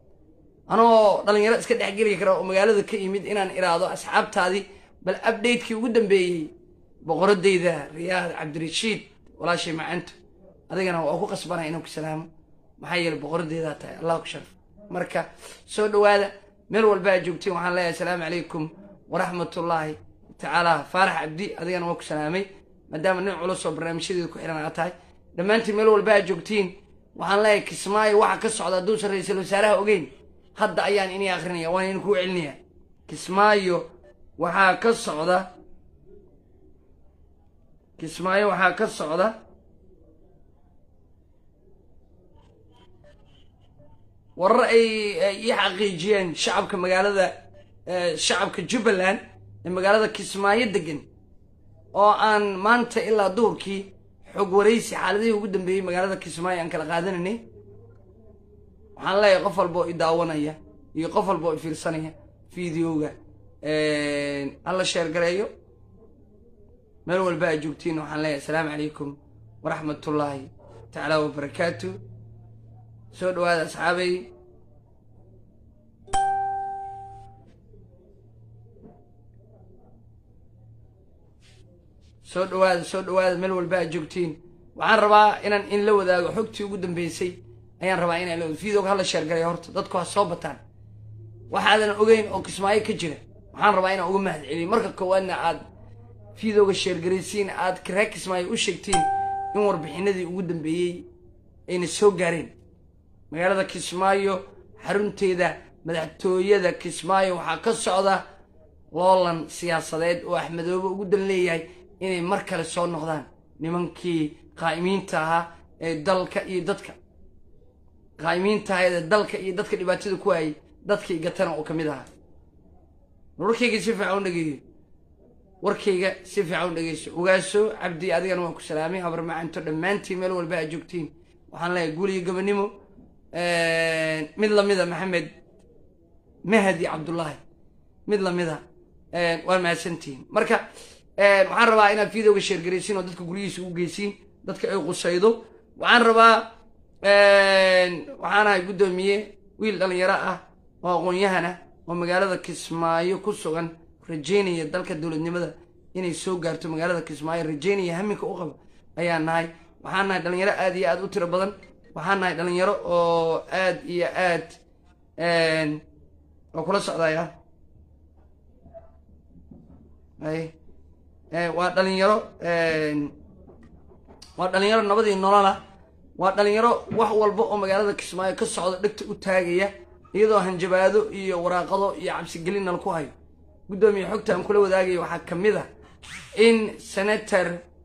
anoo dhalinyaro iska dhexgeli kara oo magaalada ka yimid inaan iraado asxaabtaadii bal updatekii ugu dambeeyey boqoradayda riyaad cabdirashiid walaashay macantu adigana waa ku qasbanaya inuu ku salaamo maxaa yeele boqoradeedaa tahay allah ku sharf marka soo dhowaada meel walba aad joogtiin waxaan leeyahay asalaamu calaykum waraxmatullaahi tacaala faarax cabdi adigana waa ku salaamay maadaama nin culus oo barnaamijyadeeda ku xihan aad tahay dhammaantiin meel walba aad joogtiin waxaan leeyahay kismaayo waxa ka socda hadduusan ra-iisul wasaaraha ogeyn hadda ayaan inii akrinaya waan idin kuu celinaya kismaayo waxaa ka socda kismaayo waxaa ka socda warar ay ii xaqiijiyeen shacabka magaalada shacabka jubbaland ee magaalada kismaayo degan oo aan maanta ilaa duhurkii xog waraysi xaaladihii ugu dambeeyey magaalada kismaayo aan kala qaadanaynay waxaan leeyahay qof walba oo i daawanaya iyo qof walba oo i fiirsanaya videoga hala sheergareeyo meel walba aad joogtiin waxaan leeyahay asalaamu calaykum waraxmatullaahi tacaala wabarakaatu soo dhowaada asxaabay soo dhowaada soo dhowaada meel walba aad joogtiin waxaan rabaa inaan in la wadaago xogtii ugu dambeysay ayaan rabaa inaan la videoga hala sheergaray horta dadku ha soo bataan waxaadan ogeyn oo kismaayo ka jira waxaan rabaa inaan uga mahad celiyo marka koowaadna aad videoga sheergaraysiin aad ree kismaayo u sheegtiin in warbixinadii ugu dambeeyey ayna soo gaareen magaalada kismaayo xarunteeda madaxtooyada kismaayo waxaa ka socda loolan siyaasadeed oo axmedoobe ugu dan leeyahay inay mar kale soo noqdaan nimankii qaa'imiinta ahaa ee dalka iyo dadka qaa'imiinta ahaa ee dalka iyo dadka dhibaatada ku hayay dadkii gatana oo ka mid ahaa warkayga si fiican u dhageeyo warkayga si fiican u dhegeyso ogaaso cabdi adigana waan ku salaamay habar macanto dhammaantiin meel walba aad joogtiin waxaan leeyahay guul iyo gabanimo mid lamida maxamed mahdi cabdullaahi mid lamida waa mahadsantihiin marka waxaan rabaa inaad videoga sheergaraysiin oo dadka guryihiisa u geysiin dadka ay qusaydo waxaan rabaa waxaan ahay guddoomiye wiil dhalinyaro ah oo aqoon-yahan ah oo magaalada kismaayo ku sugan rajeynaya dalka dowladnimada inay soo gaarto magaalada kismaayo rajeynaya haminka u qaba ayaan nahay waxaan nahay dhalinyaro aad iyo aad u tiro badan waxaan nahay dhalinyaro oo aad iyo aad oo kula socdaya ay waa dhalinyaro waa dhalinyaro nabadii nolola waa dhalinyaro wax walba oo magaalada kismaayo ka socda dhegta u taagaya iyadoo hanjabaado iyo waraaqado iyo cabsigelin nal ku hayo guddoomiye xogta aan kula wadaagaya waxaa ka mid a in senator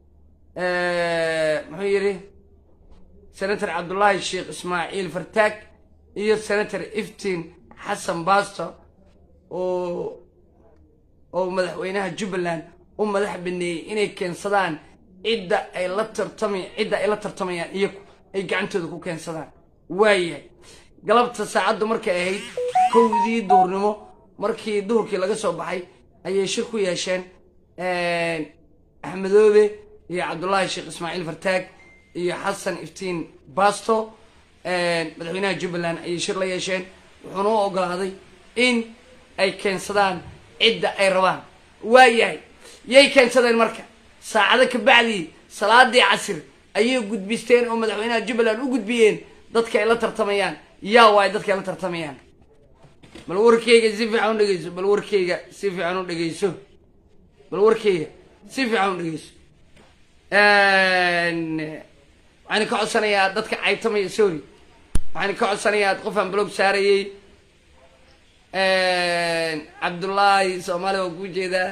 muxuu yidhi senator cabdullaahi sheekh ismaaciil fartaag iyo senator iftiin xasan baasto oo oo madaxweynaha jubbaland u madax baneeyey inay keensadaan cidda ay la tartama cidda ay la tartamayaan iyagu ay gacantooda ku keensadaan waayahay galabta saacaddu markay ahayd kowdii duhurnimo markii duhurkii laga soo baxay ayay shir ku yeesheen axmedoobe iyo cabdullaahi sheekh ismaaciil fartaag iyo xasan iftiin basto madaxweynaha jubbaland ayay shir la yeesheen wuxuuna u ogolaaday in ay keensadaan cidda ay rabaan waayahay yay keensadeen marka saacado ka bacdii salaadii casir ayay gudbisteen oo madaxweynaha jubbaland u gudbiyeen dadka ay la tartamayaan yaa waay dadka ay la tartamayaan bal warkeyga si fiican u dhegeyso bal warkeyga si fiican u dhegeyso bal warkeyga si fiican u dhegeyso waxaan ka codsanayaa dadka caytamaya sorry waxaan ka codsanayaa qofaan blog saarayey cabdullaahi soomaali waa kuu jeedaa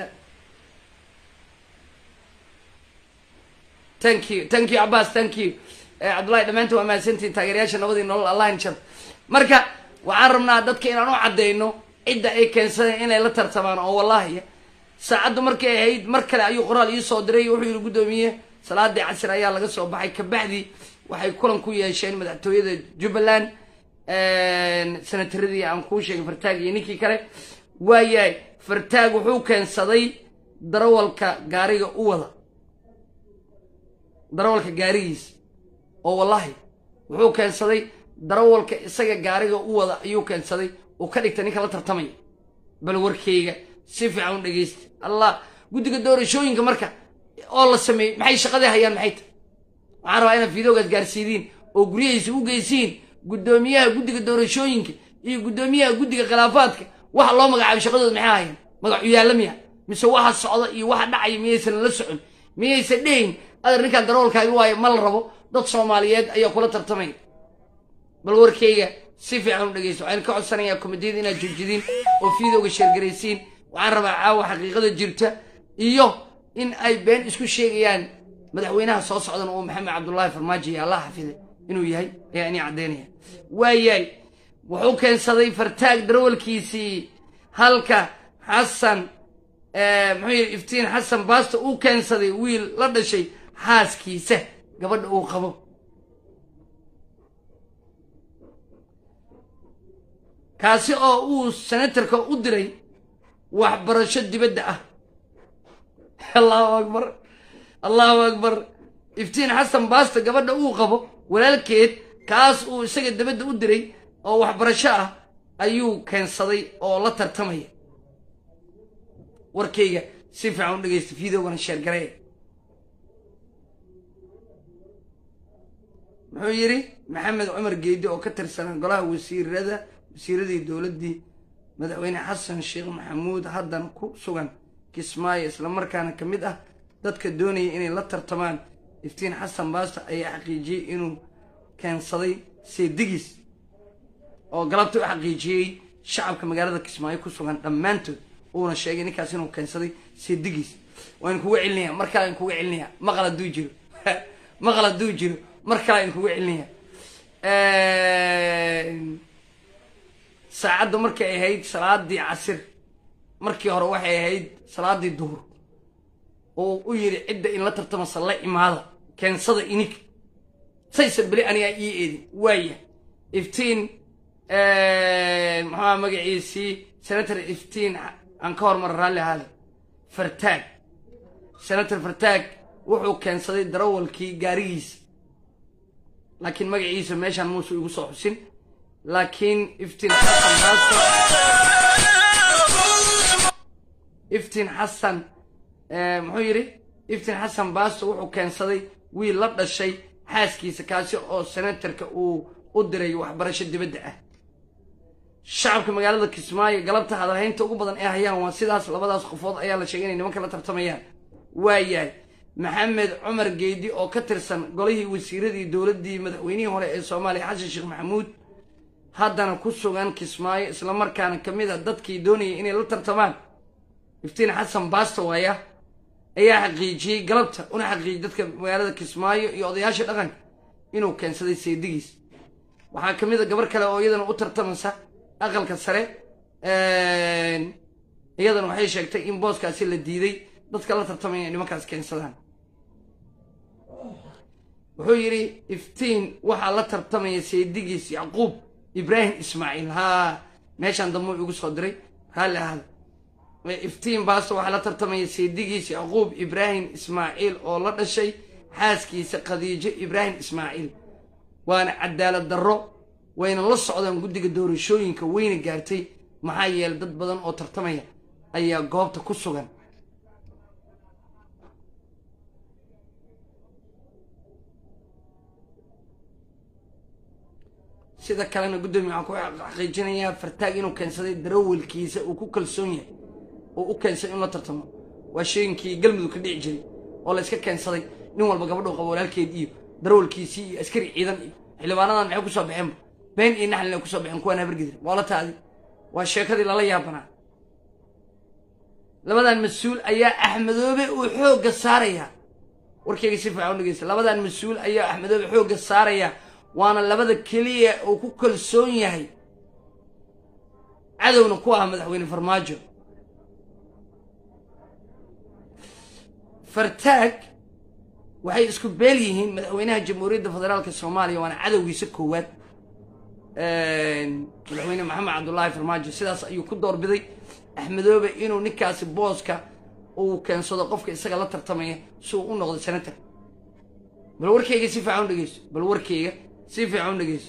thank you thank you cabaas thank you cabdullahi dhammaantiin waa mahadsantihin taageerayaasha nabadii nolol allah inshar marka waxaan rabnaa dadka inaan u caddeyno cidda ay keensadeen inay la tartamaan oo wallahi saacaddu markay ahayd mar kale ayuu qoraal ii soo diray wuxuu yihi guddoomiye salaadii casir ayaa laga soo baxay kabacdi waxay kulan ku yeesheen madaxtooyada jubbaland senataradii aan kuu sheegay fartaag iyo ninkii kale waayahay fartaag wuxuu keensaday darawalka gaariga u wada darawalka gaarigiisa oo wallahi wuxuu keensaday darawalka isaga gaariga u wada ayuu keensaday uu ka dhigtay ninka la tartamaya bal warkeyga si fiican u dhegeysta allah guddiga doorashooyinka marka oo la sameeyey maxay shaqadii hayaan maxay tahay waxaan rabaa inaad fiidoogaas gaarsiidiin oo guryahiisa u geysiin guddoomiyaha guddiga doorashooyinka iyo guddoomiyaha guddiga khilaafaadka waxa loo magacaabay shaqadooda maxay hayaan magacu yaalla miya mise waxa socda iyo waxa dhacaya miyaysan la socon miyaysan dhehayn adar ninkaan darawalkaaga waayo ma la rabo dad soomaaliyeed ayaa kula tartamaya bal warkeyga si fiican u dhegeysto waxaan ka codsanayaa komitiyada inaad joojidin oo fiidooga sheergaraysiin waxaan rabaa caawa xaqiiqada jirta iyo in ay been isku sheegayaan madaxweynaha soo socdan oo maxamed cabdullaahi farmaajo iyo allah xafide inuu yahay ayaa inii caddaynaya waayahay wuxuu keensaday fartaag darawalkiisii halka xasan muxuu yidhi iftiin xasan baasto uu keensaday wiil la dhashay xaaskiisa gabadha uu qabo kaasi oo uu senatarka u diray waxbarasho dibadda ah allahu akbar allahu akbar iftiin xasan baasto gabadha uu qabo walaalkeed kaas uu isaga dabadda u diray oo waxbarasho ah ayuu keensaday oo la tartamaya warkayga si fiican u dhegeysta videogana sheergaree muxuu yidhi maxamed cumar geedi oo ka tirsanaa golaha wasiirada wasiiradii dowladdii madaxweyne xasan sheekh maxamuud haddana ku sugan kismaayo islamarkaana ka mid ah dadka doonaya inay la tartamaan iftiin xasan baasto ayaa xaqiijiyey inuu keensaday seedigiis oo galabta u xaqiijiyey shacabka magaalada kismaayo ku sugan dhammaantood uuna sheegay ninkaas inuu keensaday seedigiis waan kuga celinaya mar kale aan kuga celinaya maqal hadduu jiro maqal hadduu jiro mar kale aan kuga celinaya saacadda markay ahayd salaadii casir markii hore waxay ahayd salaadii duhur oo u yidhi cidda in la tartamasa la imaada keensada inig saysan beli anigaa ii eedin waaya iftiin muxuaa magaciisii senator iftiin aan ka hormara raalli ahaada fartaag senator fartaag wuxuu keensaday darawalkii gaarigiisa laakiin magaciisa meeshaan muuse igu soo xusin laakiin iftiin xasan baasto iftiin xasan muxuu yidhi iftiin xasan baasto wuxuu keensaday wiil la dhashay xaaskiisa kaasi oo senatarka uu u diray waxbarasho dibadda ah shacabka magaalada kismaayo galabta hadalhaynta ugu badan ee hayaan waa sidaas labadaas qofood ayaa la sheegay inay nimanka la tartamayaan waayahay maxamed cumar geedi oo ka tirsan golihii wasiiradii dowladdii madaxweynihii hore ee soomaaliya xasan sheekh maxamuud haddana ku sugan kismaayo islamarkaana ka mid a dadkii doonayay inay la tartamaan iftiin xasan baasto waaya ayaa xaqiijiyey galabta una xaqiijiyey dadka magaalada kismaayo iyo odayaasha dhaqanka inuu keensaday seedigiis waxaa ka mid a gabar kale oo iyadana u tartamaysa aqalka sare iyadana waxay sheegtay in booskaasi la diiday dadka la tartamaya inay nimankaas keensadaan wuxuu yidhi iftiin waxaa la tartamaya seedigiis yacquub ibraahim ismaaciil haa meeshaan dambuu igu soo diray raalli ahada iftiin baasto waxaa la tartamaya seedigiis yacquub ibraahim ismaaciil oo la dhashay xaaskiisa khadiijo ibraahim ismaaciil waana cadaalad darro wayna la socdaan guddiga doorashooyinka weyna gaartay maxaa yeelay dad badan oo tartamaya ayaa goobta ku sugan sida kalena guddoomiye waxaan ku xaqiijinayaa fartaag inuu keensaday darawalkiisa uu ku kalsoon yahay oo u keensaday in la tartamo waa sheeginkii galmudug ka dhici jiray oo la iska keensaday nin walba gabadhuu qabo walaalkeed iyo darawalkiisii iyo askari ciidan iyo xildhibaanadan maxay kusoo baxeenba been iyo naxlina kusoo baxeen kuwaan habargedir waa la taadi waa sheekadii lala yaabanaa labadan mas-uul ayaa axmedoobe uu xoogga saarayaa warkayga si fiican u dhegeysta labadan mas-uul ayaa axmedoobe xoogga saaraya waana labada keliya uu ku kalsoon yahay cadowna ku ah madaxweyne farmaajo fartaag waxay isku beel yihiin madaxweynaha jamhuuriyadda federaalka soomaaliya waana cadowgiisa koowaad madaxweyne maxamed cabdullaahi farmaajo sidaas ayuu ku doorbiday axmedoobe inuu ninkaasi booska uu keensado qofka isaga la tartamaya si uu u noqdo senator bal warkayga si fiican u dhegeyso bal warkayga si fiican u dhegeyso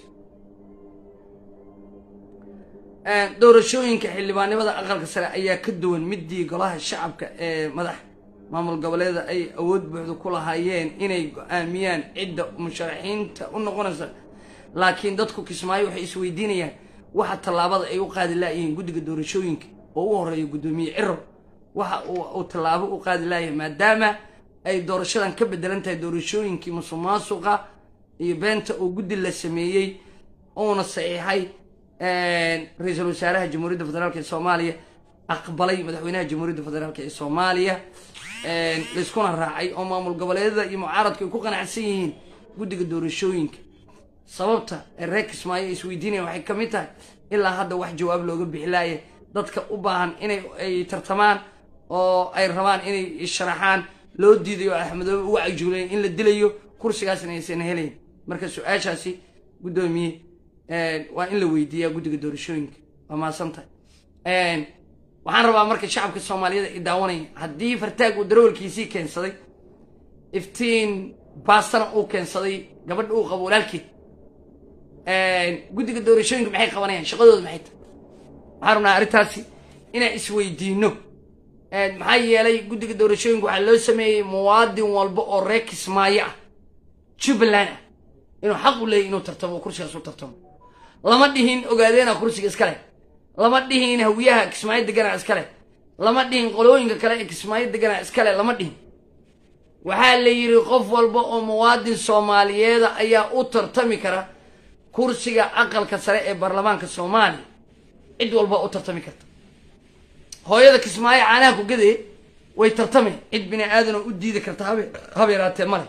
doorashooyinka xildhibaanimada aqalka sare ayaa ka duwan midii golaha shacabka ee madax maamul goboleeda ay awood buuxda ku lahaayeen inay go-aamiyaan cidda musharaxiinta u noqonaysa laakiin dadku kismaayo waxay isweydiinayaan waxa tallaabada ay u qaadi laayihiin guddiga doorashooyinka oo u horeeya guddoomiye ciro waxa uu tallaabo u qaadi laayahay maadaama ay doorashadan ka bedelan tahay doorashooyinkii musuq maasuqa iyo beenta oo guddi la sameeyey uuna saxiixay ra-iisul wasaaraha jamhuuriyadda federaalk ee soomaaliya aqbalay madaxweynaha jamhuuriyadda federaalk ee soomaaliya layskuna raacay oo maamul goboleedyada iyo mucaaradku ay ku qanacsan yihiin guddiga doorashooyinka sababta ee reer kismaayo isweydiinayaan waxay ka mid tahay ilaa hadda wax jawaab looga bixi laaya dadka u baahan inay ay tartamaan oo ay rabaan inay sharaxaan loo diidayo oo axmedoobe uga cajuulayn in la dilayo kursigaasna aysan helayn marka su-aashaasi guddoomiye waa in la weydiiyaa guddiga doorashooyinka waa mahadsan tahay waxaan rabaa marka shacabka soomaaliyeed ay daawanaya haddii fartaag uu darawalkiisii keensaday iftiin baastana uu keensaday gabadha uu qabo walaalkeed guddiga doorashooyinka maxay qabanayaan shaqadooda maxay tahay waxaan rabnaa arrintaasi inaan isweydiino maxaa yeelay guddiga doorashooyinka waxaa loo sameeyey muwaadin walba oo reer kismaayo ah jubbaland ah inuu xaq u leeyahy inuu tartamo oo kursigaas u tartamo lama dhihin ogaadeena kursiga iska leh lama dhihin hawiyaha kismaayo deganaa iska leh lama dhihin qolooyinka kale ee kismaayo deganaa iska leh lama dhihin waxaa la yidhi qof walba oo muwaadin soomaaliyeeda ayaa u tartami kara kursiga aqalka sare ee baarlamaanka soomaaliya cid walba u tartami karta hooyada kismaayo caanaha ku gadee way tartameen cid bini aadan oo u diidi karta habe haba yaraatee male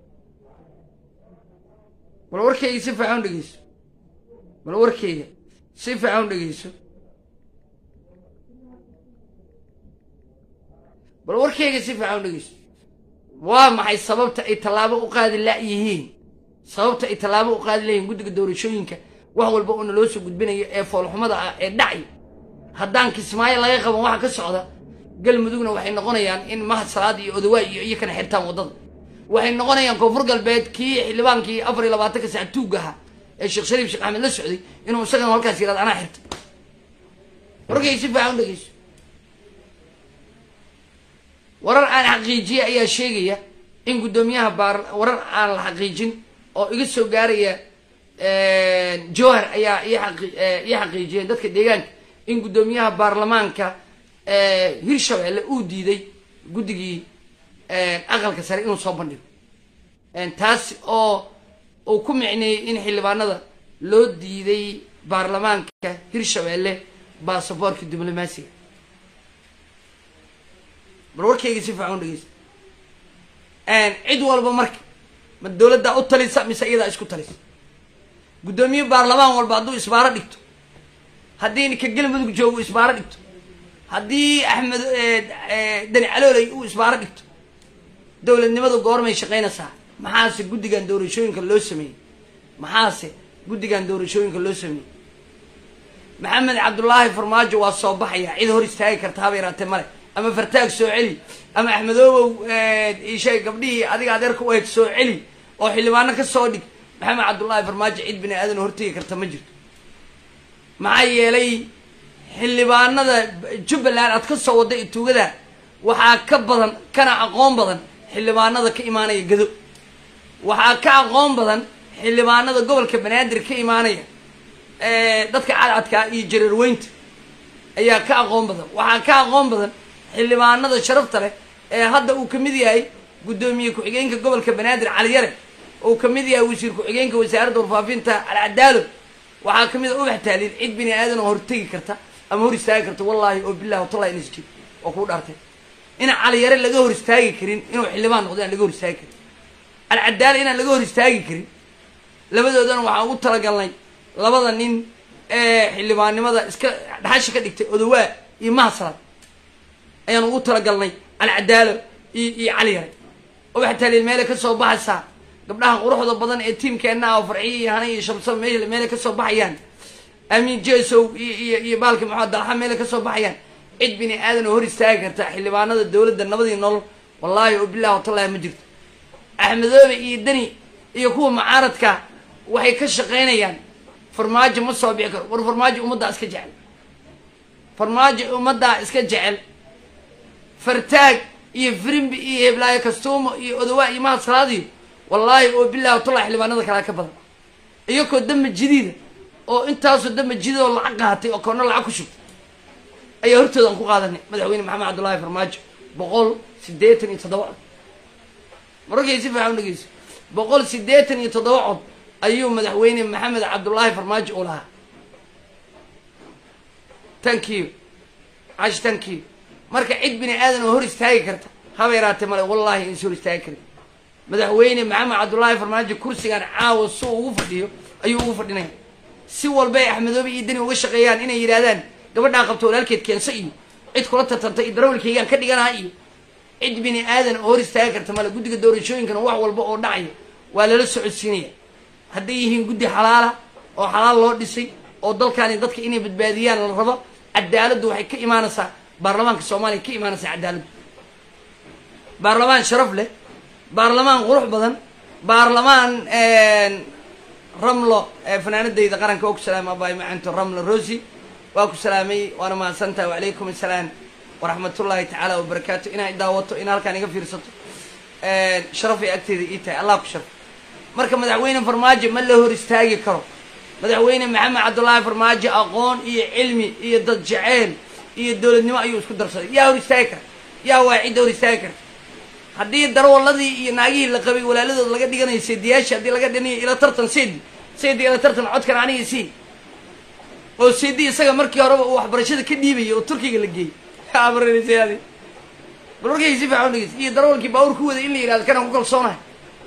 bal warkayga si fiican u dhegeyso bal warkayga si fiican u dhegeyso bal warkayga si fiican u dhegeyso waa maxay sababta ay tallaabo u qaadi la-yihiin sababta ay tallaabo u qaadi layihiin guddiga doorashooyinka wax walba oo naloo soo gudbinayo ee foolxumada ah ee dhacay haddaan kismaayo laga qaban waxa ka socda galmudugna waxay noqonayaan in mahad salaad iyo odawaa iyo iyo kana xirtaan waddada waxay noqonayaan koonfur galbeed kii xildhibaankii afar iyo labaatanka sac tuugga ahaa ee sheekh shariif sheekh axmed la socday inuu isagana halkaas yihahdo anaa xirta warkay si fiican u dhegeyso warar aan xaqiijiye ayaa sheegaya in guddoomiyaha baar warar aan la xaqiijin oo iga soo gaaraya jowhar ayaa ii xaqiijiyeen dadka deegaanka in guddoomiyaha baarlamaanka hirshabelle uu diiday guddigii aqalka sare inuu soo bandhigo taas oo uu ku micneeyey in xildhibaanada loo diiday baarlamaanka hirshabelle baasaboorka diblomaasiga bal warkayga si fiican u dhegeysta cid walba marka ma dowladdaa u talisa mise iyadaa isku talisa guddoomiye baarlamaan walba hadduu isbaaro dhigto haddii ninka galmudug joogo isbaaro dhigto haddii axmed dani calooley uu isbaaro dhigto dowladnimadu goormay shaqaynaysaa maxaase guddigan doorashooyinka loo sameeyey maxaase guddigan doorashooyinka loo sameeyey maxamed cabdullaahi farmaajo waa soo baxaya cid hor istaagi karta haba yaraatee male ama fartaag soo celi ama axmedoobow ishay gabdhihii adiga adeerka u eeg soo celi oo xildhibaano ka soo dhig maxamed cabdullaahi farmaajo cid bini aadan hortegi karta ma jirto maxaa yeelay xildhibaanada jubbaland aad ka soo wadda ituugada waxaa ka badan kana aqoon badan xildhibaanada ka imaanaya gado waxaa ka aqoon badan xildhibaanada gobolka banaadir ka imaanaya dadka cadcadkaa iyo jareerweynta ayaa ka aqoon badan waxaa ka aqoon badan xildhibaanada sharafta leh ee hadda uu kamid yahay guddoomiye ku-xigeenka gobolka banaadir caliyare uu kamid yahay wasiir ku-xigeenka wasaaradda warfaafinta alcadaalo waxaa kamid a ubax taaliil cid bini aadan oo hortegi karta ama hor istaagi karta wallaahi oo bilahi watallahi ins jir oo kuu dhaartay in caliyare laga hor istaagi karin inuu xildhibaan noqdo aan laga hor istaagi karin alcadaalo inaan laga hor istaagi karin labadoodana waxaan ugu talagalnay labada nin ee xildhibaannimada iska dhaxasha ka dhigtay odawaa iyo mahasalaad ayaan ugu talagalnay alcadaalo iyo iyo cali yare ubax taaliil meelay ka soo baxaysaa gabdhaha quruxda badan ee tiimkeenna ah oo farxiyo iyo hana iyo shamsaba me meelay ka soo baxayaan amiin jesow iyo iyo iyo baalki maxamed dalxa meelay ka soo baxayaan cid bini aadan oo hor istaagi karta xildhibaanada dowladda nabadii nolol wallaahi oo bilahi watallahi ma jirto axmedoobe iyo deni iyo kuwa mucaaradka waxay ka shaqaynayaan farmaajo ma soo bixi karo war farmaajo ummaddaa iska jecel farmaajo ummaddaa iska jecel fartaag iyo firimbi iyo heblaayo kastuumo iyo odawaa iyo mahad salaadiyo wallaahi oo bilahi watallahi xildhibaanada kalea ka badan iyakoo damba jidiida oo intaasoo damba jidid oo lacag qaatay oo koona lacag ku shugtay ayaa hortooda aan ku qaadanay madaxweyne maxamed cabdullaahi farmaajo boqol siddeetan iyo toddoba cod mararkay si fiican u dhegeyso boqol siddeetan iyo toddoba cod ayuu madaxweyne maxamed cabdullaahi farmaajo u lahaa tankiyo cash tankiyo marka cid bini aadan oo hor istaagi karta haba yaraatee male wallahi insi hor istaagi karin madaxweyne maxamed cabdullaahi farmaajo kursigan caawa suu ugu fadhiyo ayuu ugu fadhinaya si walba ay axmedoobe iyo deni uga shaqeeyaan inay yidhahdaan gabadhaa qabto walaalkeed keenso iyo cid kula tartanta iyo darawalkaygaan ka dhiganaha iyo cid bini aadan oo hor istaagi karta male guddiga doorashooyinkana wax walba oo dhacaya waa lala socodsiinaya hadday yihiin guddi xalaala oo xalaal loo dhisay oo dalkaani dadka inay badbaadiyaan la rabo cadaaladdu waxay ka imaanaysaa baarlamaanka soomaaliya ka imaanaysaa cadaaladdu baarlamaan sharaf leh baarlamaan qurux badan baarlamaan ramlo fanaanadayda qaranka oo ku salaamay abaay macanto ramlo rosi waa ku salaamay waana mahadsantahay wacalaykum assalaam waraxmatullaahi tacaala wabarakaatu inaa daawato in halkaan iga fiirsato sharafay agteeda ii tahay allah ku sharaf marka madaxweyne farmaajo ma la hor istaagi karo madaxweyne maxamed cabdullaahi farmaajo aqoon iyo cilmi iyo dad jaceyl iyo dowladnimo ayuu isku darsaday yaa hor istaagi kara yaa waa cidda hor istaagi karta haddii darwaladii iyo naagihii la qabay walaaladood laga dhiganayo seediyaashii haddii laga dhinayo ila tartan seedi seedi ila tartan codkan aniga sii oo seedi isaga markii horeba uu waxbarashada ka dhiibayay oo turkiga la geeyey abarnsadi bal warkayga si fiican udhegeys iyo darawalkii baawur ku waday in la yihahdo kanaan ku kalsoonahay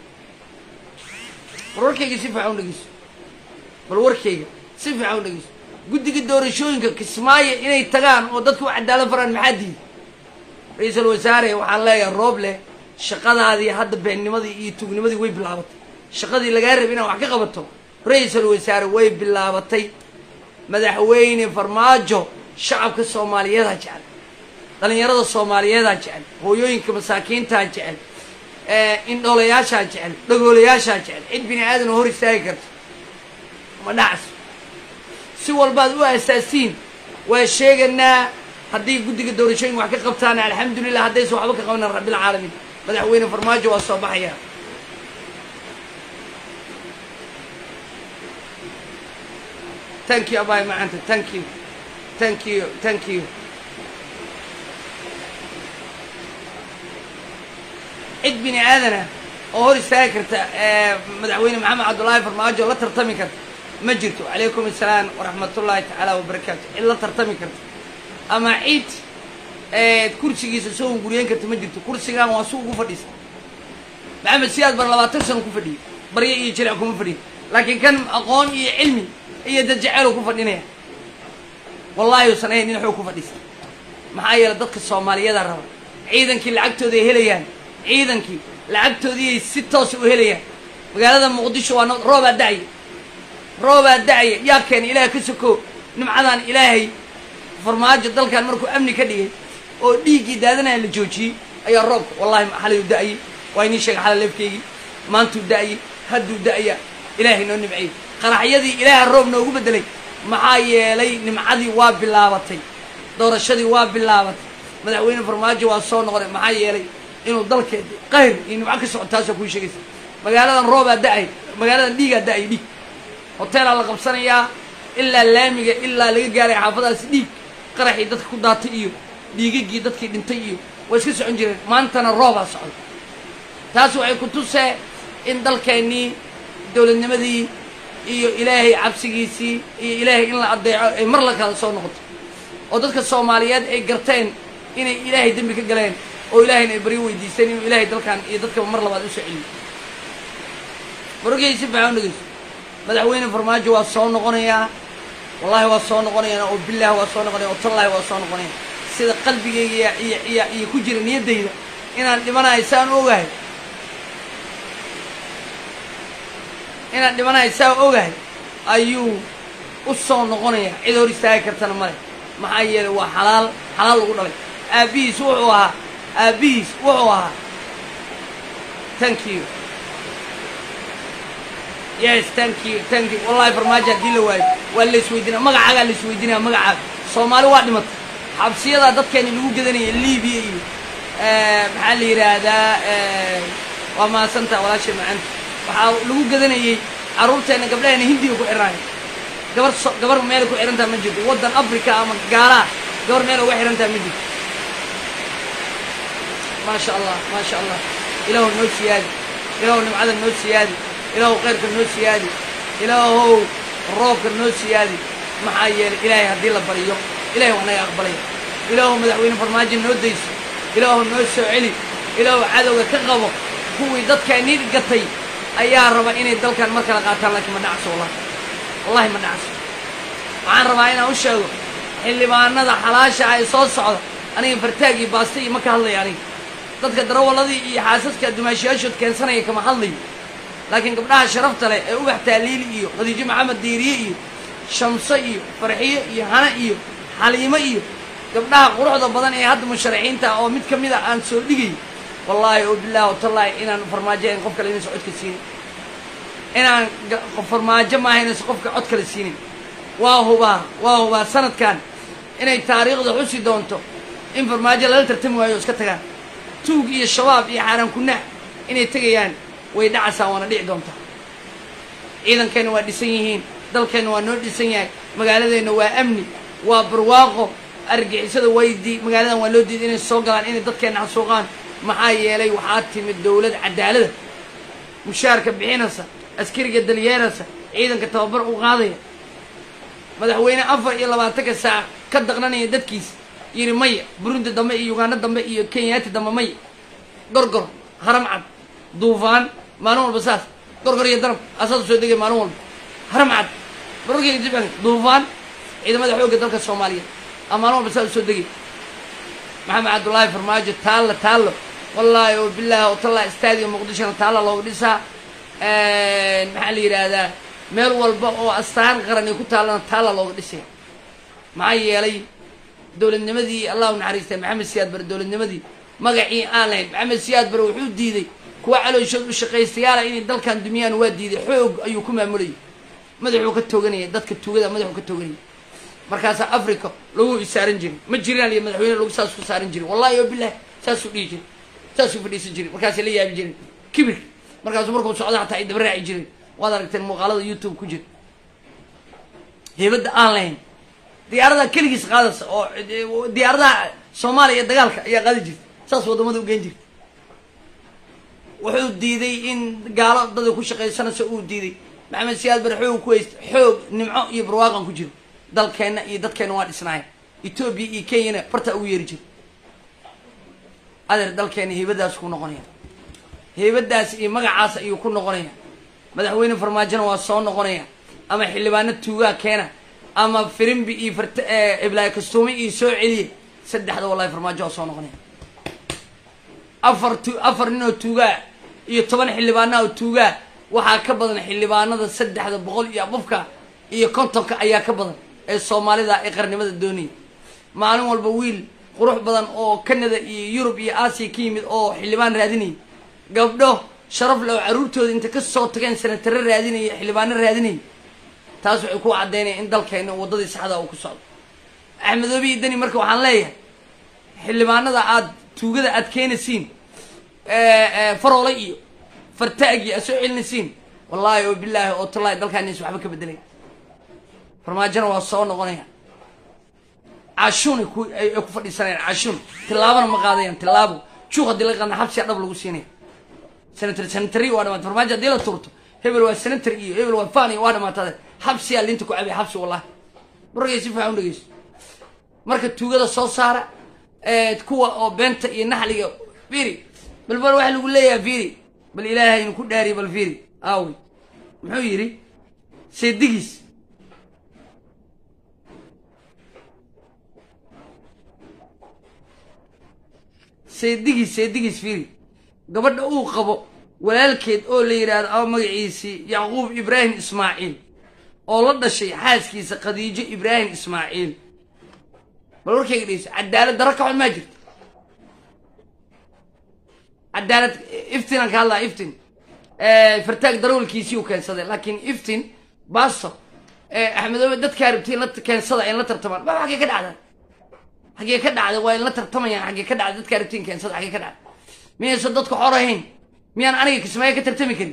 bal warkayga si fiican udhegeyso bal warkayga si fiican udhegeyso guddiga doorashooyinka kismaayo inay tagaan oo dadku u cadaalad faraan maxaa diiday ra-iisul wasaare waxaan leeyahay roob leh shaqadaadii hadda beennimadii iyo tugnimadii way bilaabatay shaqadii lagaa rabay inaad wax ka qabato ra-iisul wasaare way bilaabatay madaxweyne farmaajo shacabka soomaaliyeedaa jecel dhallinyarada soomaaliyeedaa jecel hooyooyinka masaakiintaa jecel indhoolayaashaa jecel dhagoolayaashaa jecel cid bini aadan oo hor istaagi karto ma dhacas si walbaad u asaasiin waa sheeganaa haddii guddiga doorashooyinka wax ka qabtaan alxamdulilah haddaysan waxba ka qabanan rabbilcaalamiin madaxweyne farmaajo waa soo baxaya thank you abay macanta thank you thank you thank you cid bini aadana oo hor istaagi karta madaxweyne maxamed cabdullaahi farmaajo la tartami karta ma jirto calaykum assalaam waraxmatullaahi tacaala wabarakaatu cid la tartami karta ama cid kursigiisa soo hunguriyeyn karta ma jirto kursigan waa su ugu fadhiisa maxamed siyaad bar labaatan sano ku fadhiyay baryo iyo jiric kuma fadhiya laakiin kan aqoon iyo cilmi iyo dad jeceelu ku fadhinaya wallaahi usan ahayn nin xoog ku fadhiista maxaa yeele dadka soomaaliyada raba ciidankii lacagtooda ay helayaan ciidankii lacagtoodiiay si toosa u helayaan magaalada muqdisho waa roobaa da'aya roobaa da'aya yaa keena ilaah ka soko nimcadan ilaahay farmaajo dalkan markuu amni ka dhigay oo dhiiggii daadanaya la joojiyey ayaa roobka wallahi xalay u da'ayay waa inii sheega xalay leefkeygii maantuu da'ayay hadduu da'aya ilaahay noo nimciyey qaraxyadii ilaaha roob noogu beddelay maxaa yeelay nimcadii waa bilaabatay doorashadii waa bilaabatay madaxweyne farmaajo waa soo noqday maxaa yeelay inuu dalkeed qayr iyo nimco ka soco taasoo kuu sheegaysa magaaladan roobaa da'ay magaaladan dhiigaa da'ay dhiig hoteelaa la qabsanayaa ilaa laamiga ilaa laga gaaray xaafadaasi dhiig qaraxii dadka ku daatay iyo dhiigagii dadkii dhintay iyo waa iska socon jireen maantana roobaa socda taas waxay ku tusee in dalkeennii dowladnimadii iyo ilaahay cabsigiisii iyo ilaahay in la addeeco ay mar la kala soo noqoto oo dadka soomaaliyeed ay garteen inay ilaahay dembi ka galeen oo ilaahayna ay baryo weydiisteen inuu ilaahay dalkan iyo dadkaba mar labaad u soo celiyo marogey si fiican u dhegeyso madaxweyne farmaajo waa soo noqonayaa wallahi waa soo noqonayaa oo bilaah waa soo noqonaya oo tallaahi waa soo noqonaya sida qalbigayga iyo iyo iyo ku jira niyaddayda inaan dhimanahay saan ogahay inaan dhimanahay saa ogahay ayuu u soo noqonaya cid hor istaagi kartana male maxaa yeelay waa xalaal xalaal lagu dhalay aabbihiis wuxuu ahaa aabbihiis wuxuu ahaa thank you yes thank you thank you wallahi farmaajo haddii la waayo waa la isweydiinaya magacaagaa la isweydiinaya magacaaga soomaali waa dhimatay xabsiyadaa dadkeeni lagu gedanaya libiya iyo maxaa la yidhaahdaa waa mahadsantaa walaashay macanta waxaa lagu gadanayey carruurteenna gabdhaheena hindiga ku xidhanaya gabar so gabar meelay ku xidhantaha ma jirto waddan africa ama gaalaha gabar meel uga xidhantaha ma jirto maasha allah maasha allah ilaahu noo siyaadi ilaahu nimcada noo siyaadi ilaahu khayrka noo siyaadi ilaahow roobka noo siyaadi maxaa yeelay ilaahay haddii la bariyo ilahay waa naga aqbalaya ilaahu madaxweyne farmaajo noo dayso ilaahu noo soo celi ilaahu cadowga ka qabo kuwii dadkaanii gatay ayaa raba inay dalkan mar kala qaataan laakiin ma dhacso wallahi wallahi ma dhacso waxaan rabaa inaan u sheego xildhibaanada xalaasha ah ee soo socda aniga fartaag iyo baasta iyo ma ka hadlaya aniga dadka darawalladii iyo xaasaska dumaashiyaashood keensanaya kama hadlayo laakiin gabdhaha sharafta leh ee ubax taaliili iyo khadiijo maxamed diiriye iyo shamso iyo farxiyo iyo hana iyo xaliimo iyo gabdhaha quruxda badan ee hadda musharaxiinta oo mid ka mid a aan soo dhigay wallaahi oo bilahi watallaahi inaan farmaajo ahayn qof kale inaysan codka siinin inaan farmaajo maaha inaysan qofka cod kale siinin waa hubaa waa hubaa sanadkan inay taariikhda xusi doonto in farmaajo lala tartami waayo o iska tagaan tuug iyo shabaab iyo xaaraan kunaax inay tegayaan way dhacasaan waana dhici doontaa ciidankeenna waa dhisan yihiin dalkeenna waa noo dhisan yahay magaaladeenna waa amni waa barwaaqo argixisada waydi magaaladan waa loo diiday inay soo galaan inay dadkeenna xasuuqaan maxaa yeelay waxaa timid dowlad cadaalada mushaarka bixinaysa askariga dalyeeraysa ciidanka tababar u qaadaya madaxweyne afar iyo labaatanka saac ka daqnanaya dadkiisa yidhi maya burundi dambe iyo uganda dambe iyo kenyaati dambe maya gorgor haram cad duufaan maalin walba saas gorgor iyo darab asaas soo degay maalin walba haram cad barorkeyga jibcan duufaan ciidamada xoogga dalka soomaaliyeed a maalin walba saas soo degay maxamed cabdullaahi farmaajo taallo taallo wallaahi oo bilaahi oo tallaa istaadiga muqdishona taalla looga dhisaa maxaa la yidhaahdaa meel walba oo astaan qaran ay ku taallana taalla looga dhisaya maxaa yeelay dowladnimadii allah u naxariistay maxamed siyaad bare dowladnimadii magacii aan lahayn maxamed siyaad bare wuxuu diiday kuwa calooshood u shaqaystayaala inay dalkan dumiyaan waa diiday xoog ayuu ku maamulayay madaxuu ka tooganaya dadka tuugada madaxuu ka tooganaya markaasaa africa lagu isaaran jiray ma jiraan iyo madaxweyne lagu saas ku saaran jiray wallahi oo bilah saasuu dhihi jiray saasuu fadhiisan jiray markaasay la yaabi jireen kibir markaasuu markuu socda xataa ay daba raaci jireen waad aragteen muuqaalada youtube ku jira heybadda aan lahayn diyaaradaha keligiis qaadaysa oo diyaaradaha soomaaliya iyo dagaalka ayaa qaadi jirta saas waddamada u geen jirta wuxuu diiday in gaalo dada ku shaqaysanaysa uu diiday maxamed siyaad bare xoog ku haysta xoog nimco iyo barwaaqan ku jiro dalkeenna iyo dadkeenna waa dhisnaaya etoobiya iyo kenyana bartaa ugu yeeri jira adeer dalkeenna heybadaas ku noqonaya heybadaas iyo magacaas ayuu ku noqonaya madaxweyne farmaajona waa soo noqonaya ama xildhibaano tuugaa keena ama firimbi iyo fart iblaayo kastuume iyo soo celiya saddexda wallahi farmaajo waa soo noqonaya afar tu afar nin oo tuugaa iyo toban xildhibaana oo tuugaa waxaa ka badan xildhibaanada saddexda boqol iyo abufka iyo kontonka ayaa ka badan ee soomaalida ee qarnimada doonaya maalin walba wiil qurux badan oo canada iyo yurub iyo aasiya ka yimid oo xildhibaan raadinaya gabdho sharaf le oo carruurtooda inta ka soo tageen senatare raadinaya xildhibaano raadinaya taas waxay ku caddaynaya in dalkeena waddadii saxda uu ku socdo axmedoobe iyo deni marka waxaan leeyahay xildhibaanada aada tuugada aad keenaysiin faroole iyo fartaagi aad soo celinaysiin wallaahi oo bilaahi oo tallaahi dalkaaniis waxba ka bedelay farmaajona waa soo noqonaya cashuun ku ay ku fadhiisanayaan cashuun tillaabana ma qaadayaan tillaabo juuq haddii la qaadna xabsiya dhab lagu siinaya senator senatary waa dhamaatay farmaajo haddii la turto hebel waa senator iyo hebel waa fan iyo waa dhamaatade xabsiyaa linta ku cabay xabsi wallahi markay si fiican u dhegeyso marka tuugada soo saara kuwa oo beenta iyo naxliga firi bal bal waxa lagu leeyahay firi bal ilaahay inu ku dhaariy bal firi aawi muxuu yidhi seedigiis seedigiis seedigiis firi gabadha uu qabo walaalkeed oo la yidhaahdo ama magaciisii yacquub ibraahim ismaaciil oo la dhashay xaaskiisa khadiijo ibraahim ismaaciil bal warkayga dhegeyso cadaalad darro ka xun maa jirto cadaalad iftinaan ka hadlaa iftin fartaag darawalkiisii uu keensaday laakiin iftin basto axmedoobe dadkaa rabtay in la keensada in la tartamaan ba xaggee ka dhacda xaggee ka dhacda waa in la tartamayaan xaggee ka dhacda dadkaa rabtay in keensada xaggee ka dhacda miyaysan dadku xor ahayn miyaan aniga kismaayo ka tartami karin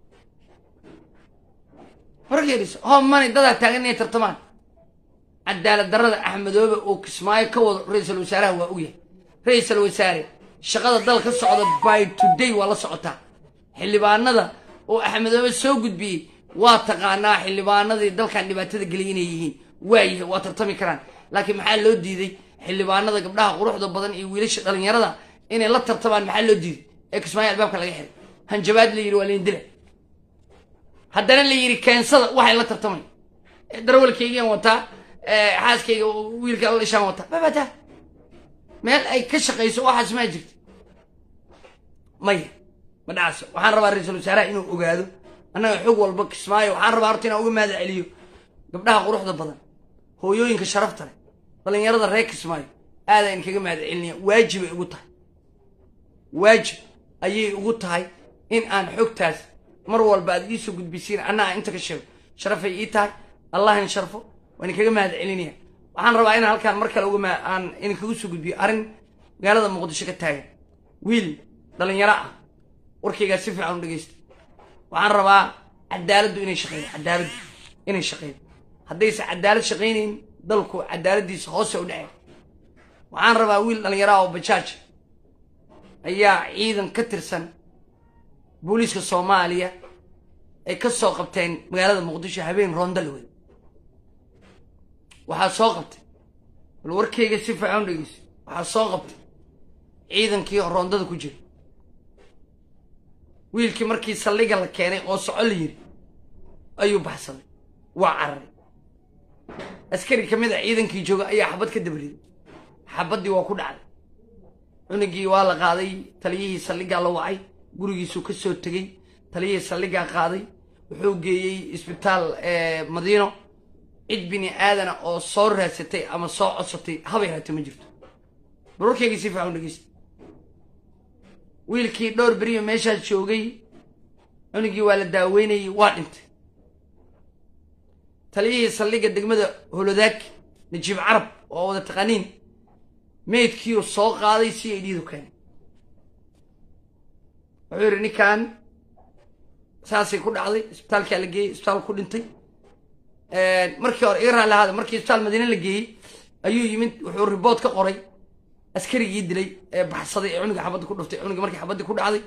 wargeedis hoo mani dadaa taagan inay tartamaan cadaalad darrada axmedoobe oo kismaayo ka wado ra-iisul wasaaraha waa ogyahay ra-iisul wasaare shaqada dal ka socda by today waa la socotaa xildhibaanada oo axmedoobe soo gudbiyey waa taqaanaa xildhibaanadii dalkan dhibaatada geliyay inay yihiin waayahay waa tartami karaan laakiin maxaa loo diiday xildhibaanada gabdhaha quruxda badan iyo wiilasha dhalinyarada inay la tartamaan maxaa loo diiday ee kismaayo albaabka laga xiray hanjabaad la yidhi waa lain dila haddana la yidhi keensada waxay la tartamay darawalkaygaan wataa xaaskayga wiilka la dhishaan wataa babata meel ay ka shaqayso waxaas maa jirta maya ma dhacso waxaan rabaa ra-iisul wasaaraha inuu ogaado annaga xog walba kismaayo waxaan rabaa horta inaan uga mahad celiyo gabdhaha quruxda badan hooyooyinka sharafta leh dhallinyarada reer kismaayo aadaan kaga mahad celinaya waajibay ugu tahay waajib ayay ugu tahay in aan xogtaas mar walba aad iisoo gudbisiin anna aan inta ka sheego sharafay ii tahay allah in sharfo waan kaga mahad celinaya waxaan rabaa inaan halkaan mar kale uga aan idinkagu soo gudbiyo arrin magaalada muqdisho ka taagan wiil dhallinyaro ah warkaygaa si fiican u dhegeysta waxaan rabaa cadaaladdu inay shaqeydo cadaaladdu inay shaqeydo haddayse cadaalad shaqaynayn dalku cadaaladdiisa hoose u dhaceen waxaan rabaa wiil dhallinyaro ah oo bajaaj ayaa ciidan ka tirsan booliiska soomaaliya ay ka soo qabteen magaalada muqdisho habeen roondalwey waxaa soo qabtay bal warkayga si fiican u dhegeyso waxaa soo qabtay ciidankii roondada ku jira wiilkii markii saldhiga la keenay oo soco la yiri ayuu baxsaday waa cararay askari ka mid a ciidankii jooga ayaa xabad ka dabriday xabaddii waa ku dhacday cunugii waa la qaaday taliyihii saldhigaa la wacay gurigiisuu ka soo tegey taliyihii saldhigaa qaaday wuxuu geeyey isbitaal madiino cid bini aadana oo soo raadsatay ama soo codsatay habay haata ma jirto barwarkaygii si fiican u dhegeysta wiilkii dhowr beriyo meeshaas joogay cunugii waa la daaweynayay waa dhintay taliyihii saldhigga degmada holodaag najiib carab oo wada taqaaniin meydkiiu soo qaaday si ay dhiidu keenay wuxuu yidhi ninkan saasay ku dhacday isbitaalkaa la geeyey isbitaal ku dhintay markii hore iga raali ahaada markii isbitaal madiine la geeyey ayuu yimid wuxuu ribood ka qoray askarigii dilay ee baxsaday ee cunuga xabadda ku dhuftay cunugii markii xabaddii ku dhacday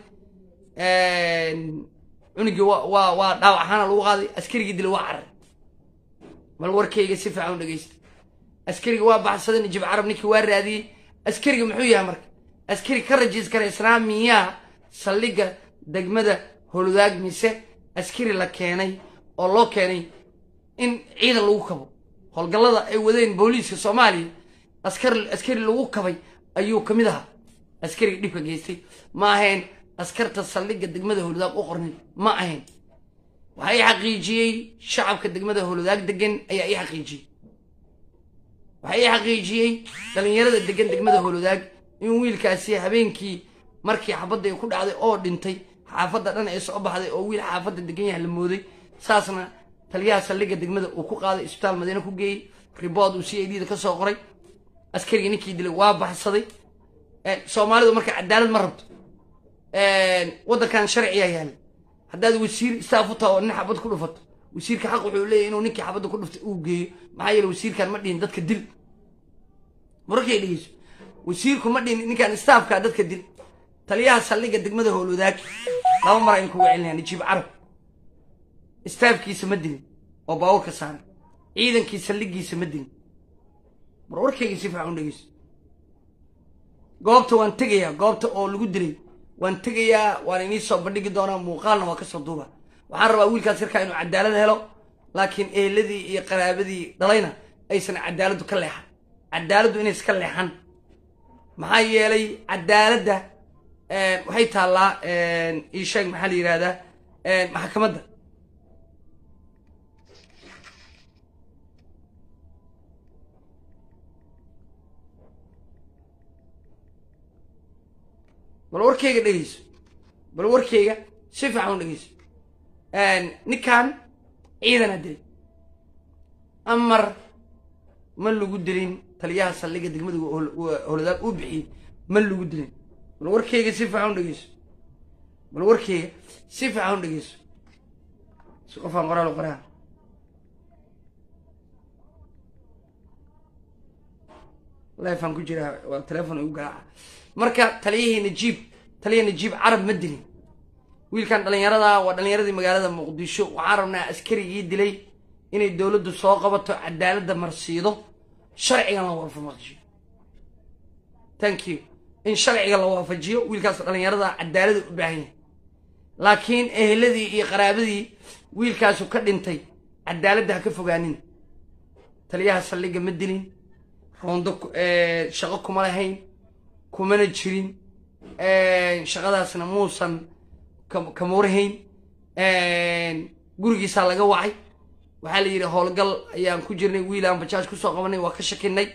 cunugii waa waa waa dhaawac ahaana lagu qaaday askarigii dilay waa carar bal warkayga si fiican u dhegeysta askariga waa baxsaday najib carab ninkii waa raadiyey askariga muxuu yahay marka askari ka rajiis kara islaamiyaa saldhigga degmada holudaag mise askari la keenay oo loo keenay in ciidan lagu kabo howlgallada ay wadeen booliiska soomaaliya askar askari lagu kabay ayuu ka mid ahaa askariga dhibka geystay ma ahayn askarta saldhigga degmada holudaag u qornin ma ahayn waxaa ii xaqiijiyey shacabka degmada holudaag degan ayaa ii xaqiijiyey waxaa ii xaqiijiyey dhallinyarada degan degmada holudaag in wiilkaasi habeenkii markii xabadda ay ku dhacday oo dhintay xaafadda dhan ay soo baxday oo wiil xaafadda degan yaha la mooday saasna taliyaha saldhigga degmada uu ku qaaday isbitaal madiine ku geeyey ribood uu c i d da ka soo qoray askarigii ninkii dilay waa baxsaday soomaalidu marka cadaalad ma rabto waddankan sharciyaa yaala haddaad wasiir istaaf u taha oo nin xabad ku dhufato wasiirka xaq wuxuu leeyahy inuu ninkii xabadda ku dhuftay uu geeyo maxaa yeele wasiirkan ma dhihin dadka dil mararkay dhegeyso wasiirku ma dhihin ninkan istaafkaa dadka dil taliyaha saldhigga degmada howlwadaag laba mar ayn kuga celinaya najiib carab istaafkiisa ma dilin oo baabuurka saaran ciidankii saldhiggiisa ma dilin mar warkayga si fiican u dhegeyso goobta waan tegayaa goobta oo lagu dilay waan tegayaa waan inii soo bandhigi doonaa muuqaalna waa kasoo duuba waxaan rabaa wiilkaas yarkaa inuu cadaalad helo laakiin eheladii iyo qaraabadii dhalayna aysan cadaaladdu ka leexan cadaaladdu inaysan ka leexan maxaa yeelay cadaaladda waxay taallaa ii sheeg maxaa la yidhahdaa maxkamadda bal warkayga dhegeyso bal warkayga si fiican u dhegeyso ninkan ciidana dilay amar ma lagu dilin taliyaha saldhigga degmada holodaag uu bixiyey ma lagu dilin bal warkayga si fiican u dhegeyso bal warkayga si fiican u dhegeyso si qofaan qoraal u qoraa lifaan ku jiraa waa telefon igu garaaca marka taliyihii najiib taliya najiib carab ma dilin wiilkan dhallinyarada waa dhallinyaradii magaalada muqdisho waxaan rabnaa askarigii dilay inay dowladdu soo qabato cadaaladda marsiido sharcigan la waafajiyo thank you in sharciga la waafajiyo wiilkaas dhallinyarada cadaalada u baahan yahay laakiin eheladii iyo qaraabadii wiilkaasu ka dhintay cadaaladda ha ka fogaanin taliyaha saldhigga ma dilin roondo shaqo kuma lahayn kumana jirin shaqadaasna muusan kama warhayn gurigiisaa laga wacay waxaa la yidhi howlgal ayaan ku jirnay wiil aan bajaaj kusoo qabanay waa ka shakinay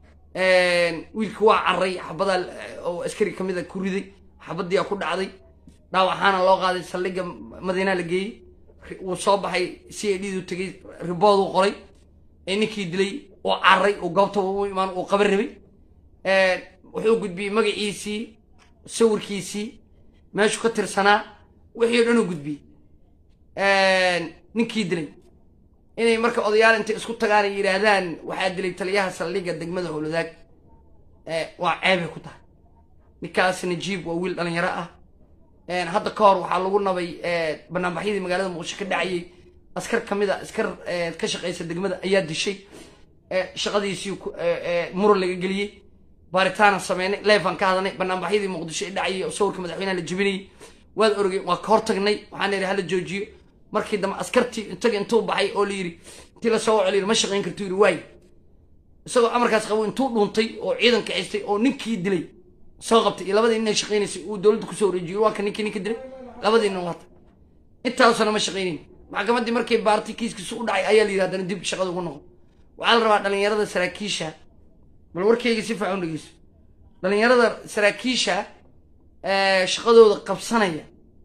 wiilki waa carray xabadaa oo askari ka mid a ku riday xabadii ku dhacday dhaawaxaana loo qaaday saldhigga madiinaa la geeyey wuu soo baxay c a d du tegey ribooduu qoray ee ninkii dilay oo carray oo goobta u imaan uu qaban rabay wuxuu gudbiyey magaciisii sawirkiisii meeshuu ka tirsanaa wixii o dhan uu gudbiyey ninkii dilay inay marka odayaal intay isku tagaan ay yidhaahdaan waxaa dilay taliyaha saldhigga degmada howladaag waa ceebay ku tahay ninkaas najiib waa wiil dhalinyaro ah hadda ka hor waxaa lagu nabay banaanbaxyadii magaalada muqdisho ka dhacayay askar ka mid a askar ka shaqaysa degmada ayaa dishay shaqadiisii muran laga geliyey baaritaana sameynay leefaan ka hadalnay banaanbaxyadii muqdisho ee dhacayay oo sawirka madaxweynaha la jebinayay waad orogay waa ka hortagnay waxaan idhi hala joojiyo markii dambe askartii intaga intuu baxay oo la yidhi intii la soo waco la yidhi ma shaqayn kartu yidhi waay isagoo amarkaas qabo intuu dhuuntay oo ciidanka xistay oo ninkii dilay soo qabtay iyo labadii nin ay shaqaynaysay uu dowladda kusoo wareejiyey waa ka ninkii ninka dilay labadii nin waata intaasuna ma shaqaynayn maxkamaddii markay baartay kiiskiisu u dhacay ayaa la yidhi haddana dib shaqada ugu noqon waxaa la rabaa dhalinyarada saraakiisha bal warkayga si fiican u dhegeyso dhalinyarada saraakiisha ee shaqadooda qabsanaya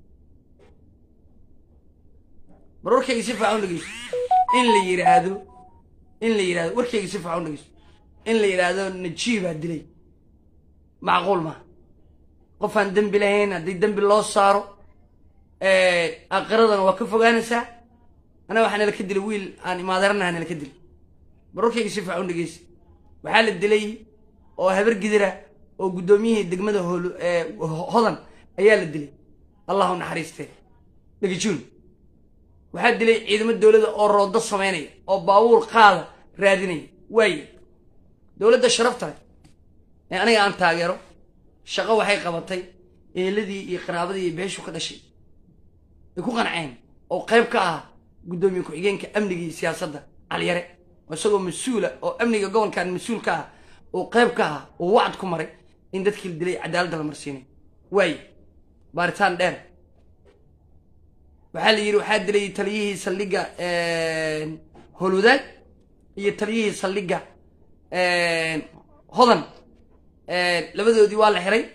bal warkayga si fiican u dhegeyso in la yidhaahdo in la yidhahdo warkayga si fiican u dhegeyso in la yidhaahdo najiibaa dilay macquul maaha qofaan dembi lahayn haddii dembi loo saaro aakiradana waa ka fogaanaysaa anaa waxaa nala ka dilay wiil aan imaadaranaha nala ka dilay barorkayga si fiican u dhegeysa waxaa la dilay oo habar gidira oo guddoomiyihii degmada hol hodan ayaa la dilay allahu naxariistee dhegajuun waxaa dilay ciidamo dowladda oo roodo samaynaya oo baabuur qaada raadinaya waaye dowladda sharafta leh ee aniga aan taageero shaqo waxay qabatay eeladii iyo qaraabadii iyo beeshu ka dhashay ay ku qanceen oo qayb ka ah guddoomiye ku-xigeenka amniga iyo siyaasadda caliyare oo isagoo mas-uula oo amniga gobolkan mas-uul ka ah oo qayb ka ah oo wacd ku maray in dadkii la dilay cadaaladda la marsiinay waaye baaritaan dheer waxaa la yidhi waxaa dilay taliyihii saldhigga howlwadaag iyo taliyihii saldhigga hodan labadoodii waa la xiray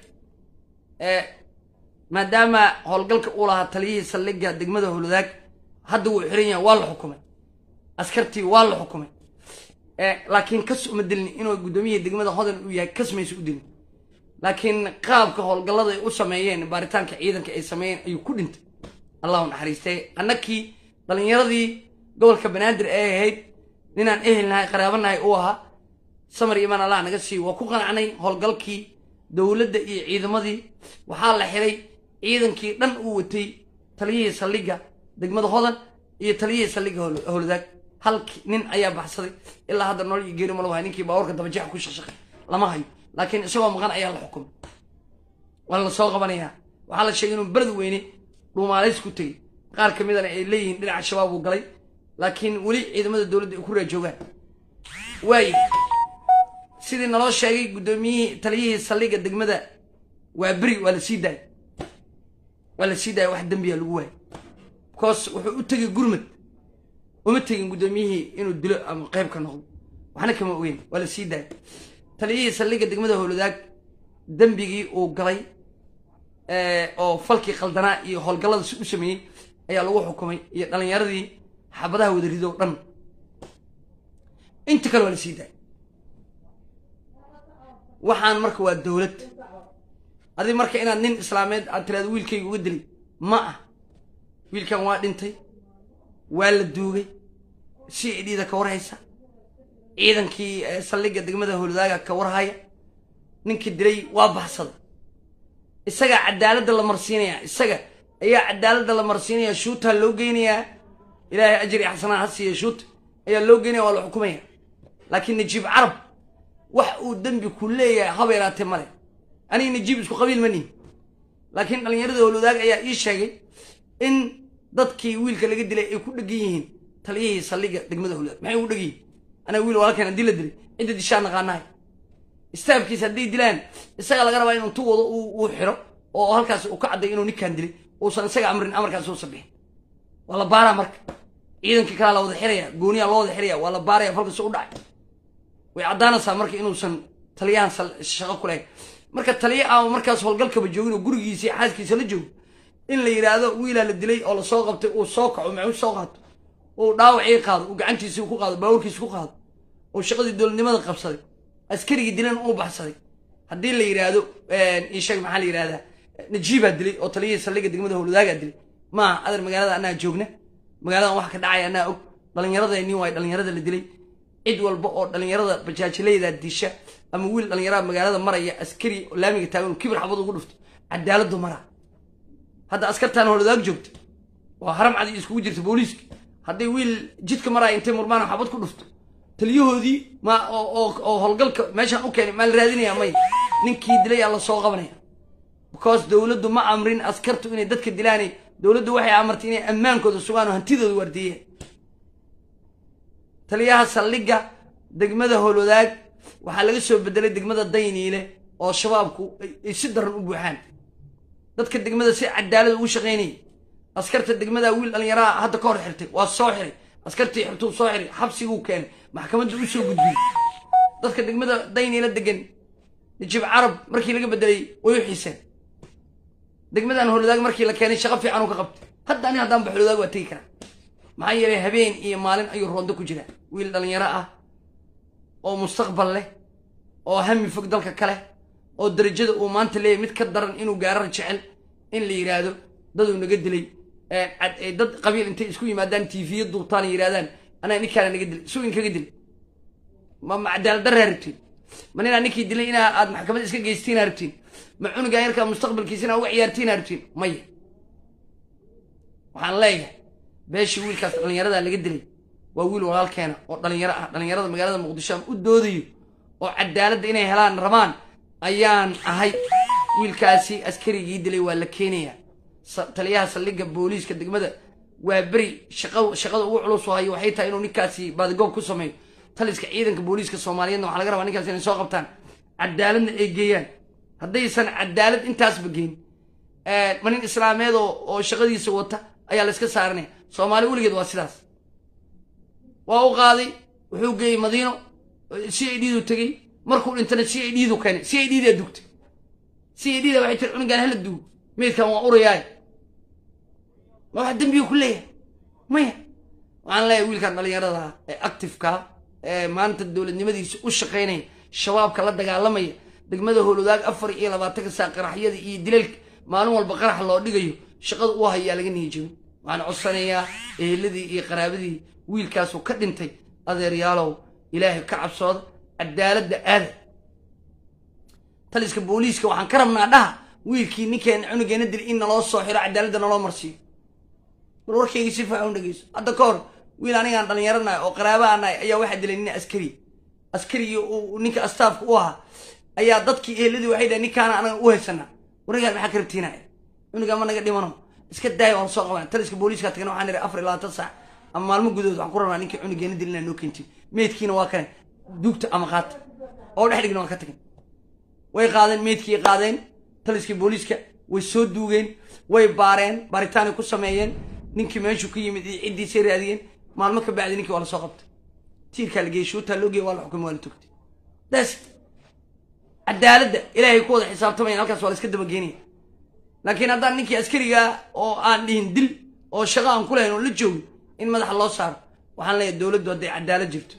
maadaama howlgalka uu lahaa taliyihii saldhigga degmada howlwadaag hadda wuu xiran yahay waa la xukumay askartii waa la xukumay laakiin kas uma dilin inuu guddoomiyihii degmada hodan uu yahay kas maysa u dilin laakiin qaabka howlgallada ay u sameeyeen baaritaanka ciidanka ay sameeyeen ayuu ku dhintay allahu naxariistay annakii dhalinyaradii gobolka banaadir ee ahayd ninaan ehelnahay qaraabanahay uu ahaa samar imaan allah naga siiyo waa ku qanacnay howlgalkii dowladda iyo ciidamadii waxaa la xiray ciidankii dhan uu watay taliyihii saldhigga degmada hodan iyo taliyihii saldhigga howladaag hal nin ayaa baxsaday ilaa hadda nolol iyo geeri malo wahay ninkii baabuurka dabajeexa ku shaqshaqay lama hayo laakiin isagoo maqan ayaa la xukumay waa la soo qabanayaa waxaa la sheegay inuu berad weyne dhuumaalays ku tegey qaar ka midana ay leeyihiin dhinaca shabaab uu galay laakiin weli ciidamada dowladda ay ku raajoogaan waaye sidii naloo sheegay guddoomiyihii taliyihii saldhigga degmada waa beri waa la sii daayay waa la sii daayay wax dembiya lagu waayay because wuxuu u tegay gurmad uma tegin guddoomiyihii inuu dilo ama qayb ka noqdo waxna kama ogeyn waa la sii daayay taliyihii saldhigga degmada howladaag dembigii uu galay oo falkii qaldanaa iyo howlgallada si u sameeyey ayaa lagu xukumay iyo dhalinyaradii xabadaha wada rido dhan inta kale waa la sii daayay waxaan marka waa dowlad adi marka inaad nin islaameed aad tiraado wiilkayga uga dilay ma ah wiilkan waa dhintay waa la duugay si idhiida ka warhaysa ciidankii saldhigga degmada howladaaga ka warhaya ninkii dilay waa baxsaday isagaa cadaaladda la marsiinayaa isaga ayaa cadaaladda la marsiinaya shuutaa loo geynayaa ilaahay ajri xasanaa ha siiya shuuta ayaa loo geynaya waa la xukumaya laakiin najiib carab wax uu dembi ku leeyahay haba yaraatee male aniga najiib isku qabiil ma nihin laakiin dhallinyarada howlwadaag ayaa ii sheegay in dadkii wiilka laga dilay ay ku dhegan yihiin taliyihii saldhigga degmada howlwadaag maxay ugu dhegan yihiin anaga wiil walaalkeen haddii la dilay cidda dishaa naqaanahay istaafkiisa hadday dilaan isaga laga rabaa inuu tuwado uu xiro oo halkaas uu ka cadday inuu ninkaan dilay uusan isaga amrin amarkaas uusan bixin waa la baaraa marka ciidankii kalaa la wada xiraya gooniyaa loo wada xiraya waa la baaraya falkasta u dhacay way caddaanaysaa marka inuusan taliyahan shaqo ku lahayn marka taliya ama markaas howlgalkaba joogin oo gurigiisa iyo xaaskiisa la joogo in la yidhaahdo wiilaa la dilay oo lasoo qabtay uu soo kaco maxuu soo qaato uu dhaawacii qaado uu gacantiisii ku qaado baabuurkiisi ku qaado uu shaqadii dowladnimada qabsaday askarigii dilan uu baxsaday haddii la yidhaahdo isheeg maxaa la yidhahdaa najiibaa dilay oo taliyihii saldhigga degmada howladaagaa dilay maaha adar magaalada anaa joogna magaaladan wax ka dhacaya anaa og dhallinyaradeenii waay dhallinyarada la dilay cid walba oo dhallinyarada bajaajilayda disha ama wiil dhallinyarada magaalada maraya askari oo laamiga taagan kibir xabad ugu dhufto cadaaladu maraa hadda askartaan howladaag joogta waa haram cadi iskugu jirta booliiska hadday wiil jidka maraya intay murmaan xabad ku dhufto taliyahoodii ma oo howlgalka meeshaan u keenay maa la raadinaya may ninkii dilay aa la soo qabanaya because dowladdu ma amrin askartu inay dadka dilaanay dowladdu waxay amartay inay ammaankooda sugaan oo hantidooda waardiiyeen taliyaha saldhigga degmada howlwadaag waxaa laga soo bedelay degmada dayniile oo shabaabku ay si daran u buuxaan dadka degmada si cadaalad ugu shaqaynayay askarta degmada wiil dhallinyaraha hadda ka hor xirtay waa soo xiray askartii xirtuu soo xiray xabsiguu keenay maxkamadda u soo gudbiyey dadka degmada dayniila degan najib carab markii laga bedelay way u xiiseen degmadan holodaag markii la keenay shaqo fiican uu ka qabtay hadda ani haddaan ba holodaag waa tegi karaa maxaa yeelay habeen iyo maalin ayuu roondo ku jiraa wiil dhalinyaro ah oo mustaqbal leh oo hami fog dalka kale oo darajada uu maanta leeyahy mid ka daran inuu gaarar jecel in la yidhaahdo daduu naga dilay dad qabiil intay isku yimaadaan tiifiya duubtaan yidhahdaan anaa ninkaana naga dilay suu inkaga dilay ma ma cadaalad darraa rabtiin ma ninaa ninkii dilay inaa aad maxkamad iska geystiinaa rabtiin ma cunugaa yarkaa mustaqbalkiisina uga ciyaartiinaa rabtiin maya waxaan leeyahay beeshii wiilkaas dhallinyaradaa laga dilay waa wiil walaalkeena oo dhalinyaro ah dhallinyarada magaalada muqdisho aan u doodayo oo cadaaladda inay helaan rabaan ayaan ahay wiilkaasi askarigii dilay waa la keenayaa taliyaha saldhigga booliiska degmada waa beri shaqa shaqada ugu culus oo hayo waxay tahay inuu ninkaasi baadigoob ku sameeyo taliska ciidanka booliiska soomaaliyeedna waxaa laga rabaa ninkaas inay soo qabtaan cadaaladna ay geeyaan haddaysan cadaalad intaasba geyn ma nin islaameed oo oo shaqadiisa wata ayaa la iska saaranaya soomaali weligeed waa sidaas waa u qaaday wuxuu geeyey madiino c i d du tegey markuu dhintana c i d du keenay c i d daa dugtay c i d da waxay tiri cunugaan hala duugo meydkan waa urayaay ma wax dembiga ku leeyahay maya waxaan leeyahay wiilkan dhallinyarada ee actifeka ee maanta dowladnimadiisa u shaqaynaya shabaabka la dagaalamaya degmada howlwadaag afar iyo labaatanka saa qaraxyada iyo dilalka maalin walba qarax loo dhigayo shaqada u hayaa laga niyijabin waxaan codsanayaa eheladii iyo qaraabadii wiilkaasuu ka dhintay adeeryaalow ilaahay ka cabsooda cadaaladda aada taliska booliiska waxaan ka rabnaa dhaha wiilkii ninkeena cunugeena dil in naloo soo xiro cadaaladda naloo marsiiyo bal warkaygii si faaxun dhegeyso hadda ka hor wiil anigaan dhallinyaranahay oo qaraabaanahay ayaa waxaa dilay nin askari askarigii uu ninka astaafka u ahaa ayaa dadkii eheladii waxay dhahay ninkaana anaga u haysanaa warigaan maxaa ka rabtiinaya cunugaa ma naga dhimano iska daaya waan soo qabana taliska booliiska tagana waxaan ihi afar iyo labaatan saac ama maalmo gudahood waxaan ku rabnaa ninkii cunugeena dil inaa noo keentin meydkiina waa kane duugta ama qaata oo dhex dhigna waan ka tagin way qaadeen meydkii qaadeen taliskii booliiska way soo duugeen way baareen baaritaanay ku sameeyeen ninkii meeshuu ka yimid iyo ciddiisay raadiyeen maalmo ka bacdi ninkii waa la soo qabtay tiirkaa la geeyey shuutaa loo geeyey waa la xukumay waa la tugtay das cadaaladda ilaahay ku wada xisaabtamayan halkaas waa la iska dabageenaya laakiin haddaan ninkii askarigaa oo aan dhihin dil oo shaqo aan ku lahayn oo la joogin in madaxa loo saaro waxaan leeyahay dowladdu hadday cadaalad jirto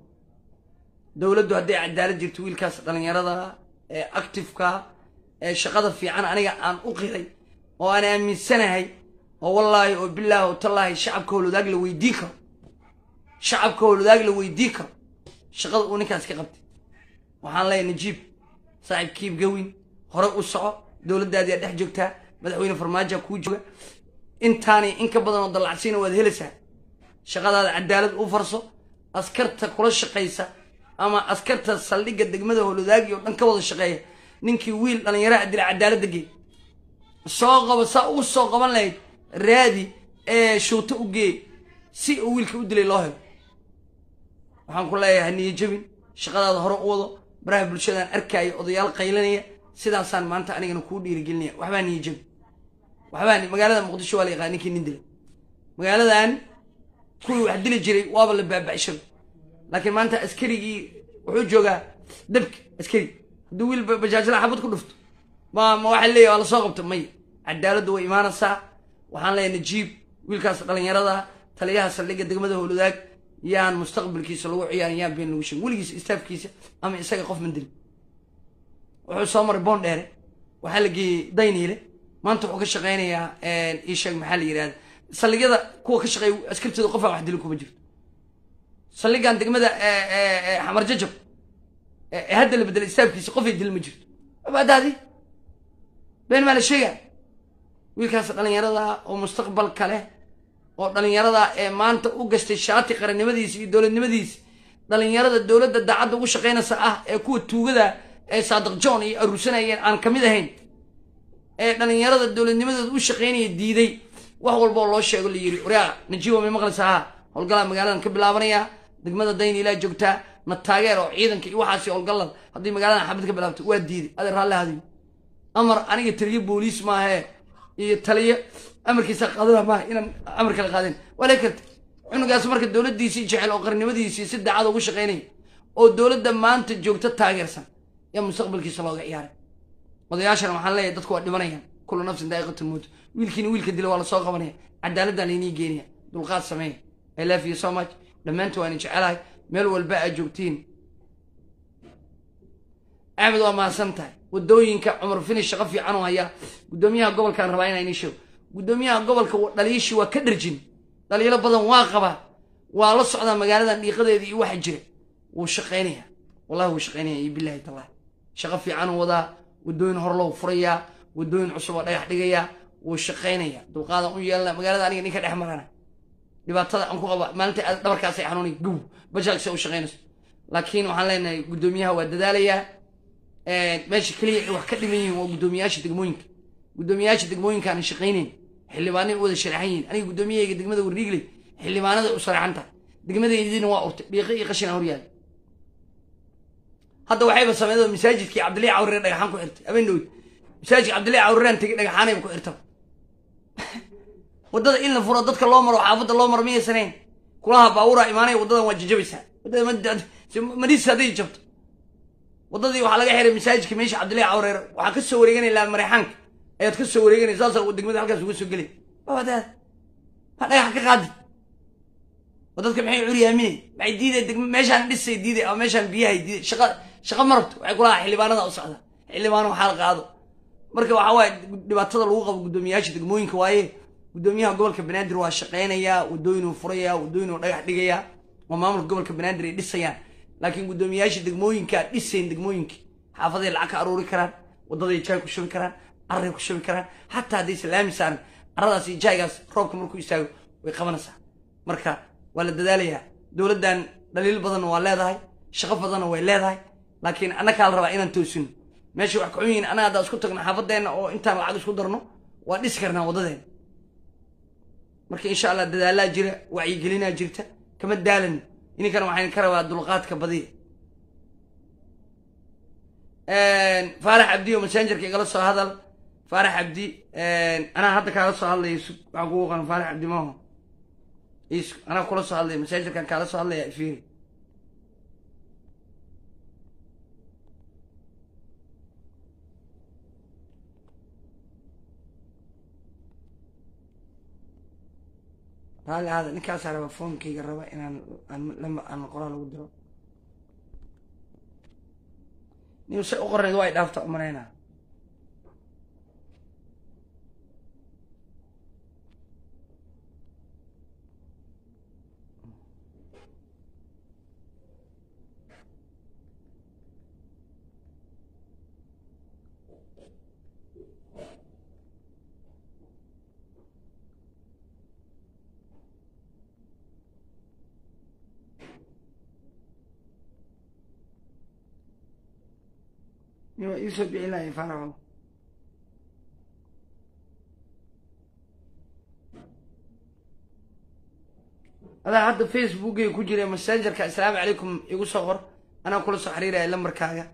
dowladdu hadday cadaalad jirto wiilkaas dhallinyarada ee actifeka ee shaqada fiican aniga aan u qiray oo aan aaminsanahay oo wallaahi oo bilaahi oo tallaahi shacabka howlwadaag la weydii karo shacabka howlwadaag la weydii karo shaqada uu ninkaas ka qabtay waxaan leeyahay najiib saaxiib kiib gawin hore u soco dowladdaadiyaa dhex joogtaa madaxweyne farmaajoa kuu jooga intaani in ka badan oo dallacsiina waad helaysaa shaqadaada cadaalad u farso askarta kula shaqaysa ama askarta saldhigga degmada howlwadaagi oo dhan ka wada shaqeeya ninkii wiil dhallinyaraha dila cadaaladda geey soo qabo saa u soo qaban lahayd raadi ee shuuto u geey si uu wiilka u dilay loo helo waxaan ku leeyahay niyo jabin shaqadaada hore u wado baraha bulshadaan arkaayo odayaal qaylanaya sidaasaan maanta anigana kuu dhiirigelinaya waxbaa niyo jabin waxbaa magaalada muqdisho waa la yaqaan ninkii nin dilay magaaladan kuwii wax dili jiray waaba la baaba'shay laakiin maanta askarigii wuxuu joogaa dabki askari hadduu wiil bajaajla xabad ku dhufto ma ma waxaa leeyahy waa lasoo qabto maya cadaaladdu way imaanaysaa waxaan leeyahay najiib wiilkaas dhallinyarada taliyaha saldhigga degmada howlwadaag yaan mustaqbalkiisa lagu ciyaarin yaan been lagu sheegin weligiisa istaafkiisa ama isaga qof mandilin wuxuu soo maray boon dheere waxaa la geeyey dayniile maanta wuxuu ka shaqaynayaa ii sheeg maxaa la yidhahda saldhigyada kuwa ka shaqeeya askartooda qofaan wax dilin kuma jirto saldhigan degmada xamar jajab ee hadda la bedelay istaafkiisa qofay dil ma jirto abaadaadi been maa la sheegaa wiilkaas dhallinyarada oo mustaqbalka leh oo dhallinyarada ee maanta u gastay shaati qarannimadiisa iyo dowladnimadiisa dhallinyarada dowladda daacadda ugu shaqaynaysa ah ee kuwa tuugada ee saadiq john iyo aruursanayeen aan ka mid ahayn ee dhallinyarada dowladnimadooda u shaqaynaya diiday wax walba oo loo sheego la yidhi waryaa najiibo may maqlaysaa ha howlgalaa magaaladan ka bilaabanaya degmada dayn ilaa joogtaa na taageer oo ciidanka iyo waxaasi howlgalad haddii magaaladan xabad ka bilaabto waa diiday adeer raalli hadiyo amar aniga taliyo booliis maahee iyo taliyo amarkiisa qaadana maaha inaan amar kala qaadin waa lee karta cunugaas marka dowladdiisii jecel oo qarnimadiisii si daacad ugu shaqaynaya oo dowladda maanta joogto taageersan yaa mustaqbalkiisa looga ciyaaray odayaashana waxaan leeyahay dadku waa dhimanayaan kullu nafsin daa'iqatu mawt wiilkiina wiilka dila waa lasoo qabanaya cadaaladdan laynii geenaya dulqaad sameeya i love you so much dhammaantu waan jecelahay meel walba aad joogtiin axmed waa mahadsan tahay wadooyinka cumar finish shaqo fiican oo hayaa guddoomiyaha gobolkaan rabaa inaa inii sheego guddoomiyaha gobolka dhaliishii waa ka dharjin dhaliilo badan waa qabaa waa la socdaa magaaladan dhiiqadeeda iyo waxa jira wuu shaqaynaya wallahi wuu shaqaynaya iyo bilahi tallahi shaqo fiican uu wadaa wadooyin hor loo furayaa wadooyin cusub oo dhagax dhigayaa wuu shaqaynaya dulqaadan u yeelana magaalada aniga ninka dhex marana dhibaatada aan ku qaba maalinta aad dhabarkaasay xanuunay gow bajaagsa u shaqaynayso laakiin waxaan leenahay guddoomiyaha waa dadaalayaa meesha keliya ay wax ka dhiman yihiin waa guddoomiyaasha degmooyinka guddoomiyaasha degmooyinka aanan shaqaynayn xildhibaanay u wada sharaxan yihiin aniga guddoomiyahayga degmada warriigley xildhibaanada u sharaxan tahay degmadaydina waa urtay dhiiqo iyo qashina horyaala hadda waxayba sameydoo masaajidkii cabdilaahi cawrire dhagaxaan ku xirtay habeen dhowd masaajidka cabdilaahi cawriraan tegay dhagaxaanayba ku xirtaba waddada in la furo dadka loo maro xaafadda loo maro miyaysanayn kulaha baabuura imaanaya waddadan waa jajabaysaa waddada madis hadday jabto waddadii waxaa laga xiray masaajidka meesha cabdillahi cawreer waxaa ka soo wareeganaya laan mareexaanka ayaad ka soo wareeganaya saasa degmada halkaas uga soo gelay wadaad ma dhagax ka qaadi oo dadka maxay curyaaminay maxay diiday degma meeshaan dhisay diiday ama meeshaan biyahay diiday shaqa shaqa ma rabto waxay kulahaa xildhibaanada u socda xildhibaano waxaa qaado marka waxaa waaye dhibaatada lagu qabo guddoomiyaasha degmooyinka waaye guddoomiyaha gobolka banaadir waa shaqaynayaa wadooyinuu furayaa wadooyinuu dhagax dhigayaa oo maamulka gobolka banaadir ay dhisayaan laakiin guddoomiyaasha degmooyinka dhisayn degmooyinka xaafaday lacag ka aruuri karaan wadaday jaay ku shubi karaan carray ku shubi karaan xataa hadday salaami saaran carradaas iyo jaaygaas roobka markuu istaago way qabanaysaa marka waa la dadaalayaa dowladdan dhaliil badanna waa leedahay shaqo badanna way leedahay laakiin annagaa la rabaa inaan toosino meesha wax kaxun yihiin annaga haddaan isku tagno xaafadeenna oo intaan lacag isku darno waa dhisi karnaa waddadeena marka insha allah dadaalaa jira wacyigelinaa jirta kama daalano ininkan waxaan ka rabaa dulqaadka badiya faarax cabdi oo massengerka igala soo hadal faarax cabdi anaa hadda kaala soo hadlaya waxaan kugu qano faarax cabdi maaho is anaa kula soo hadlaya massengerkan kaala soo hadlaya fiiri raali aada ninkaasaa raba foonkayga raba inaan aan qoraa lagu diro nin se u qornayd waa y dhaafta umanayna waa iisoo bixin lahay faraxo adaa hadda facebookay ku jira messengerka assalaamu calaykum igu soo qor anaa kula soo xiriiraya lambarkaaga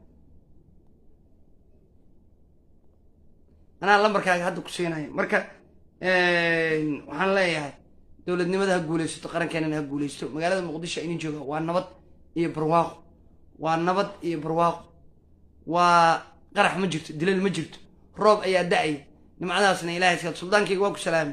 anaa lambarkaaga hadda ku siinaya marka waxaan leeyahay dowladnimada ha guulaysato qarankeenana ha guulaysto magaalada muqdisho inin jooga waa nabad iyo barwaaqo waa nabad iyo barwaaqo waa qarax ma jirto dilal ma jirto roob ayaa da-aya nimcadaasna ilahay iska suldaankayga waa ku salaamay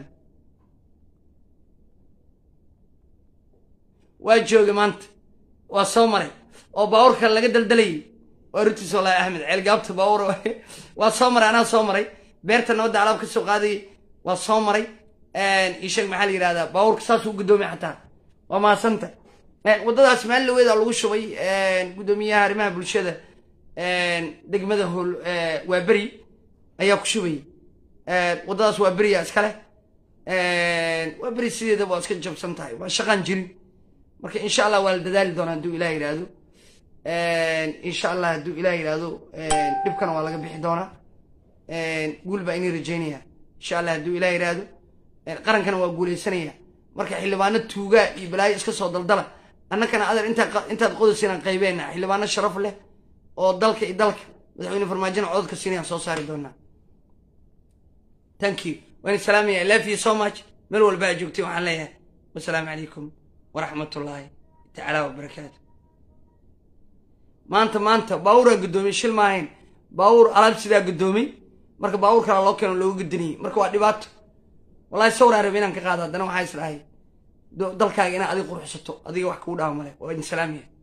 waa joogay maanta waa soo maray oo baabuurka laga daldalayay waa runtiis wallaahi axmed ceelgaabta baabuur waa soo maray anaa soo maray beerta nabadda alaab ka soo qaadayay waa soo maray isheeg maxaa la yidhahdaa baabuurka saasuu guddoomay xataa waa mahadsanta waddadaas maalin laweeda lagu shubay guddoomiyaha arrimaha bulshada degmada hol waa beri ayaa ku shubayay waddadaas waa beriya iskale waa beri sideedaba waa iska jabsan tahay waa shaqaan jirin marka insha allah waa la dadaali doonaa hadduu ilah yidhaahdo insha allah hadduu ilah yidhaahdo dhibkana waa laga bixi doonaa guul baa inii rajaynaya insha allah hadduu ilah yidhaahdo qarankana waa guuleysanaya marka xildhibaano tuugaa iyo balaayo iska soo daldala annakana adar intaa intaad qodaysinaan qaybeena xildhibaano sharaf leh oo dalka iyo dalka madaxweyne farmaajona codadka siinayaan soo saari doonaa thank you waan salaamaya i love you so much meel walba aad joogtay waxaan leeyahay wasalaamu calaykum waraxmatullaahi tacaala wabarakaatu maanta maanta baabuuraa guddoomiyey shil maahayn baabuur alaab sidaa guddoomay marka baabuur kalaa loo keeno looga gudinayay marka waa dhibaato wallahi sawraa rabe inaan ka qaado haddana waxaa is dhahay dalkaaga inaad adiga qurxsato adiga wax kuu dhaama male waa idin salaamaya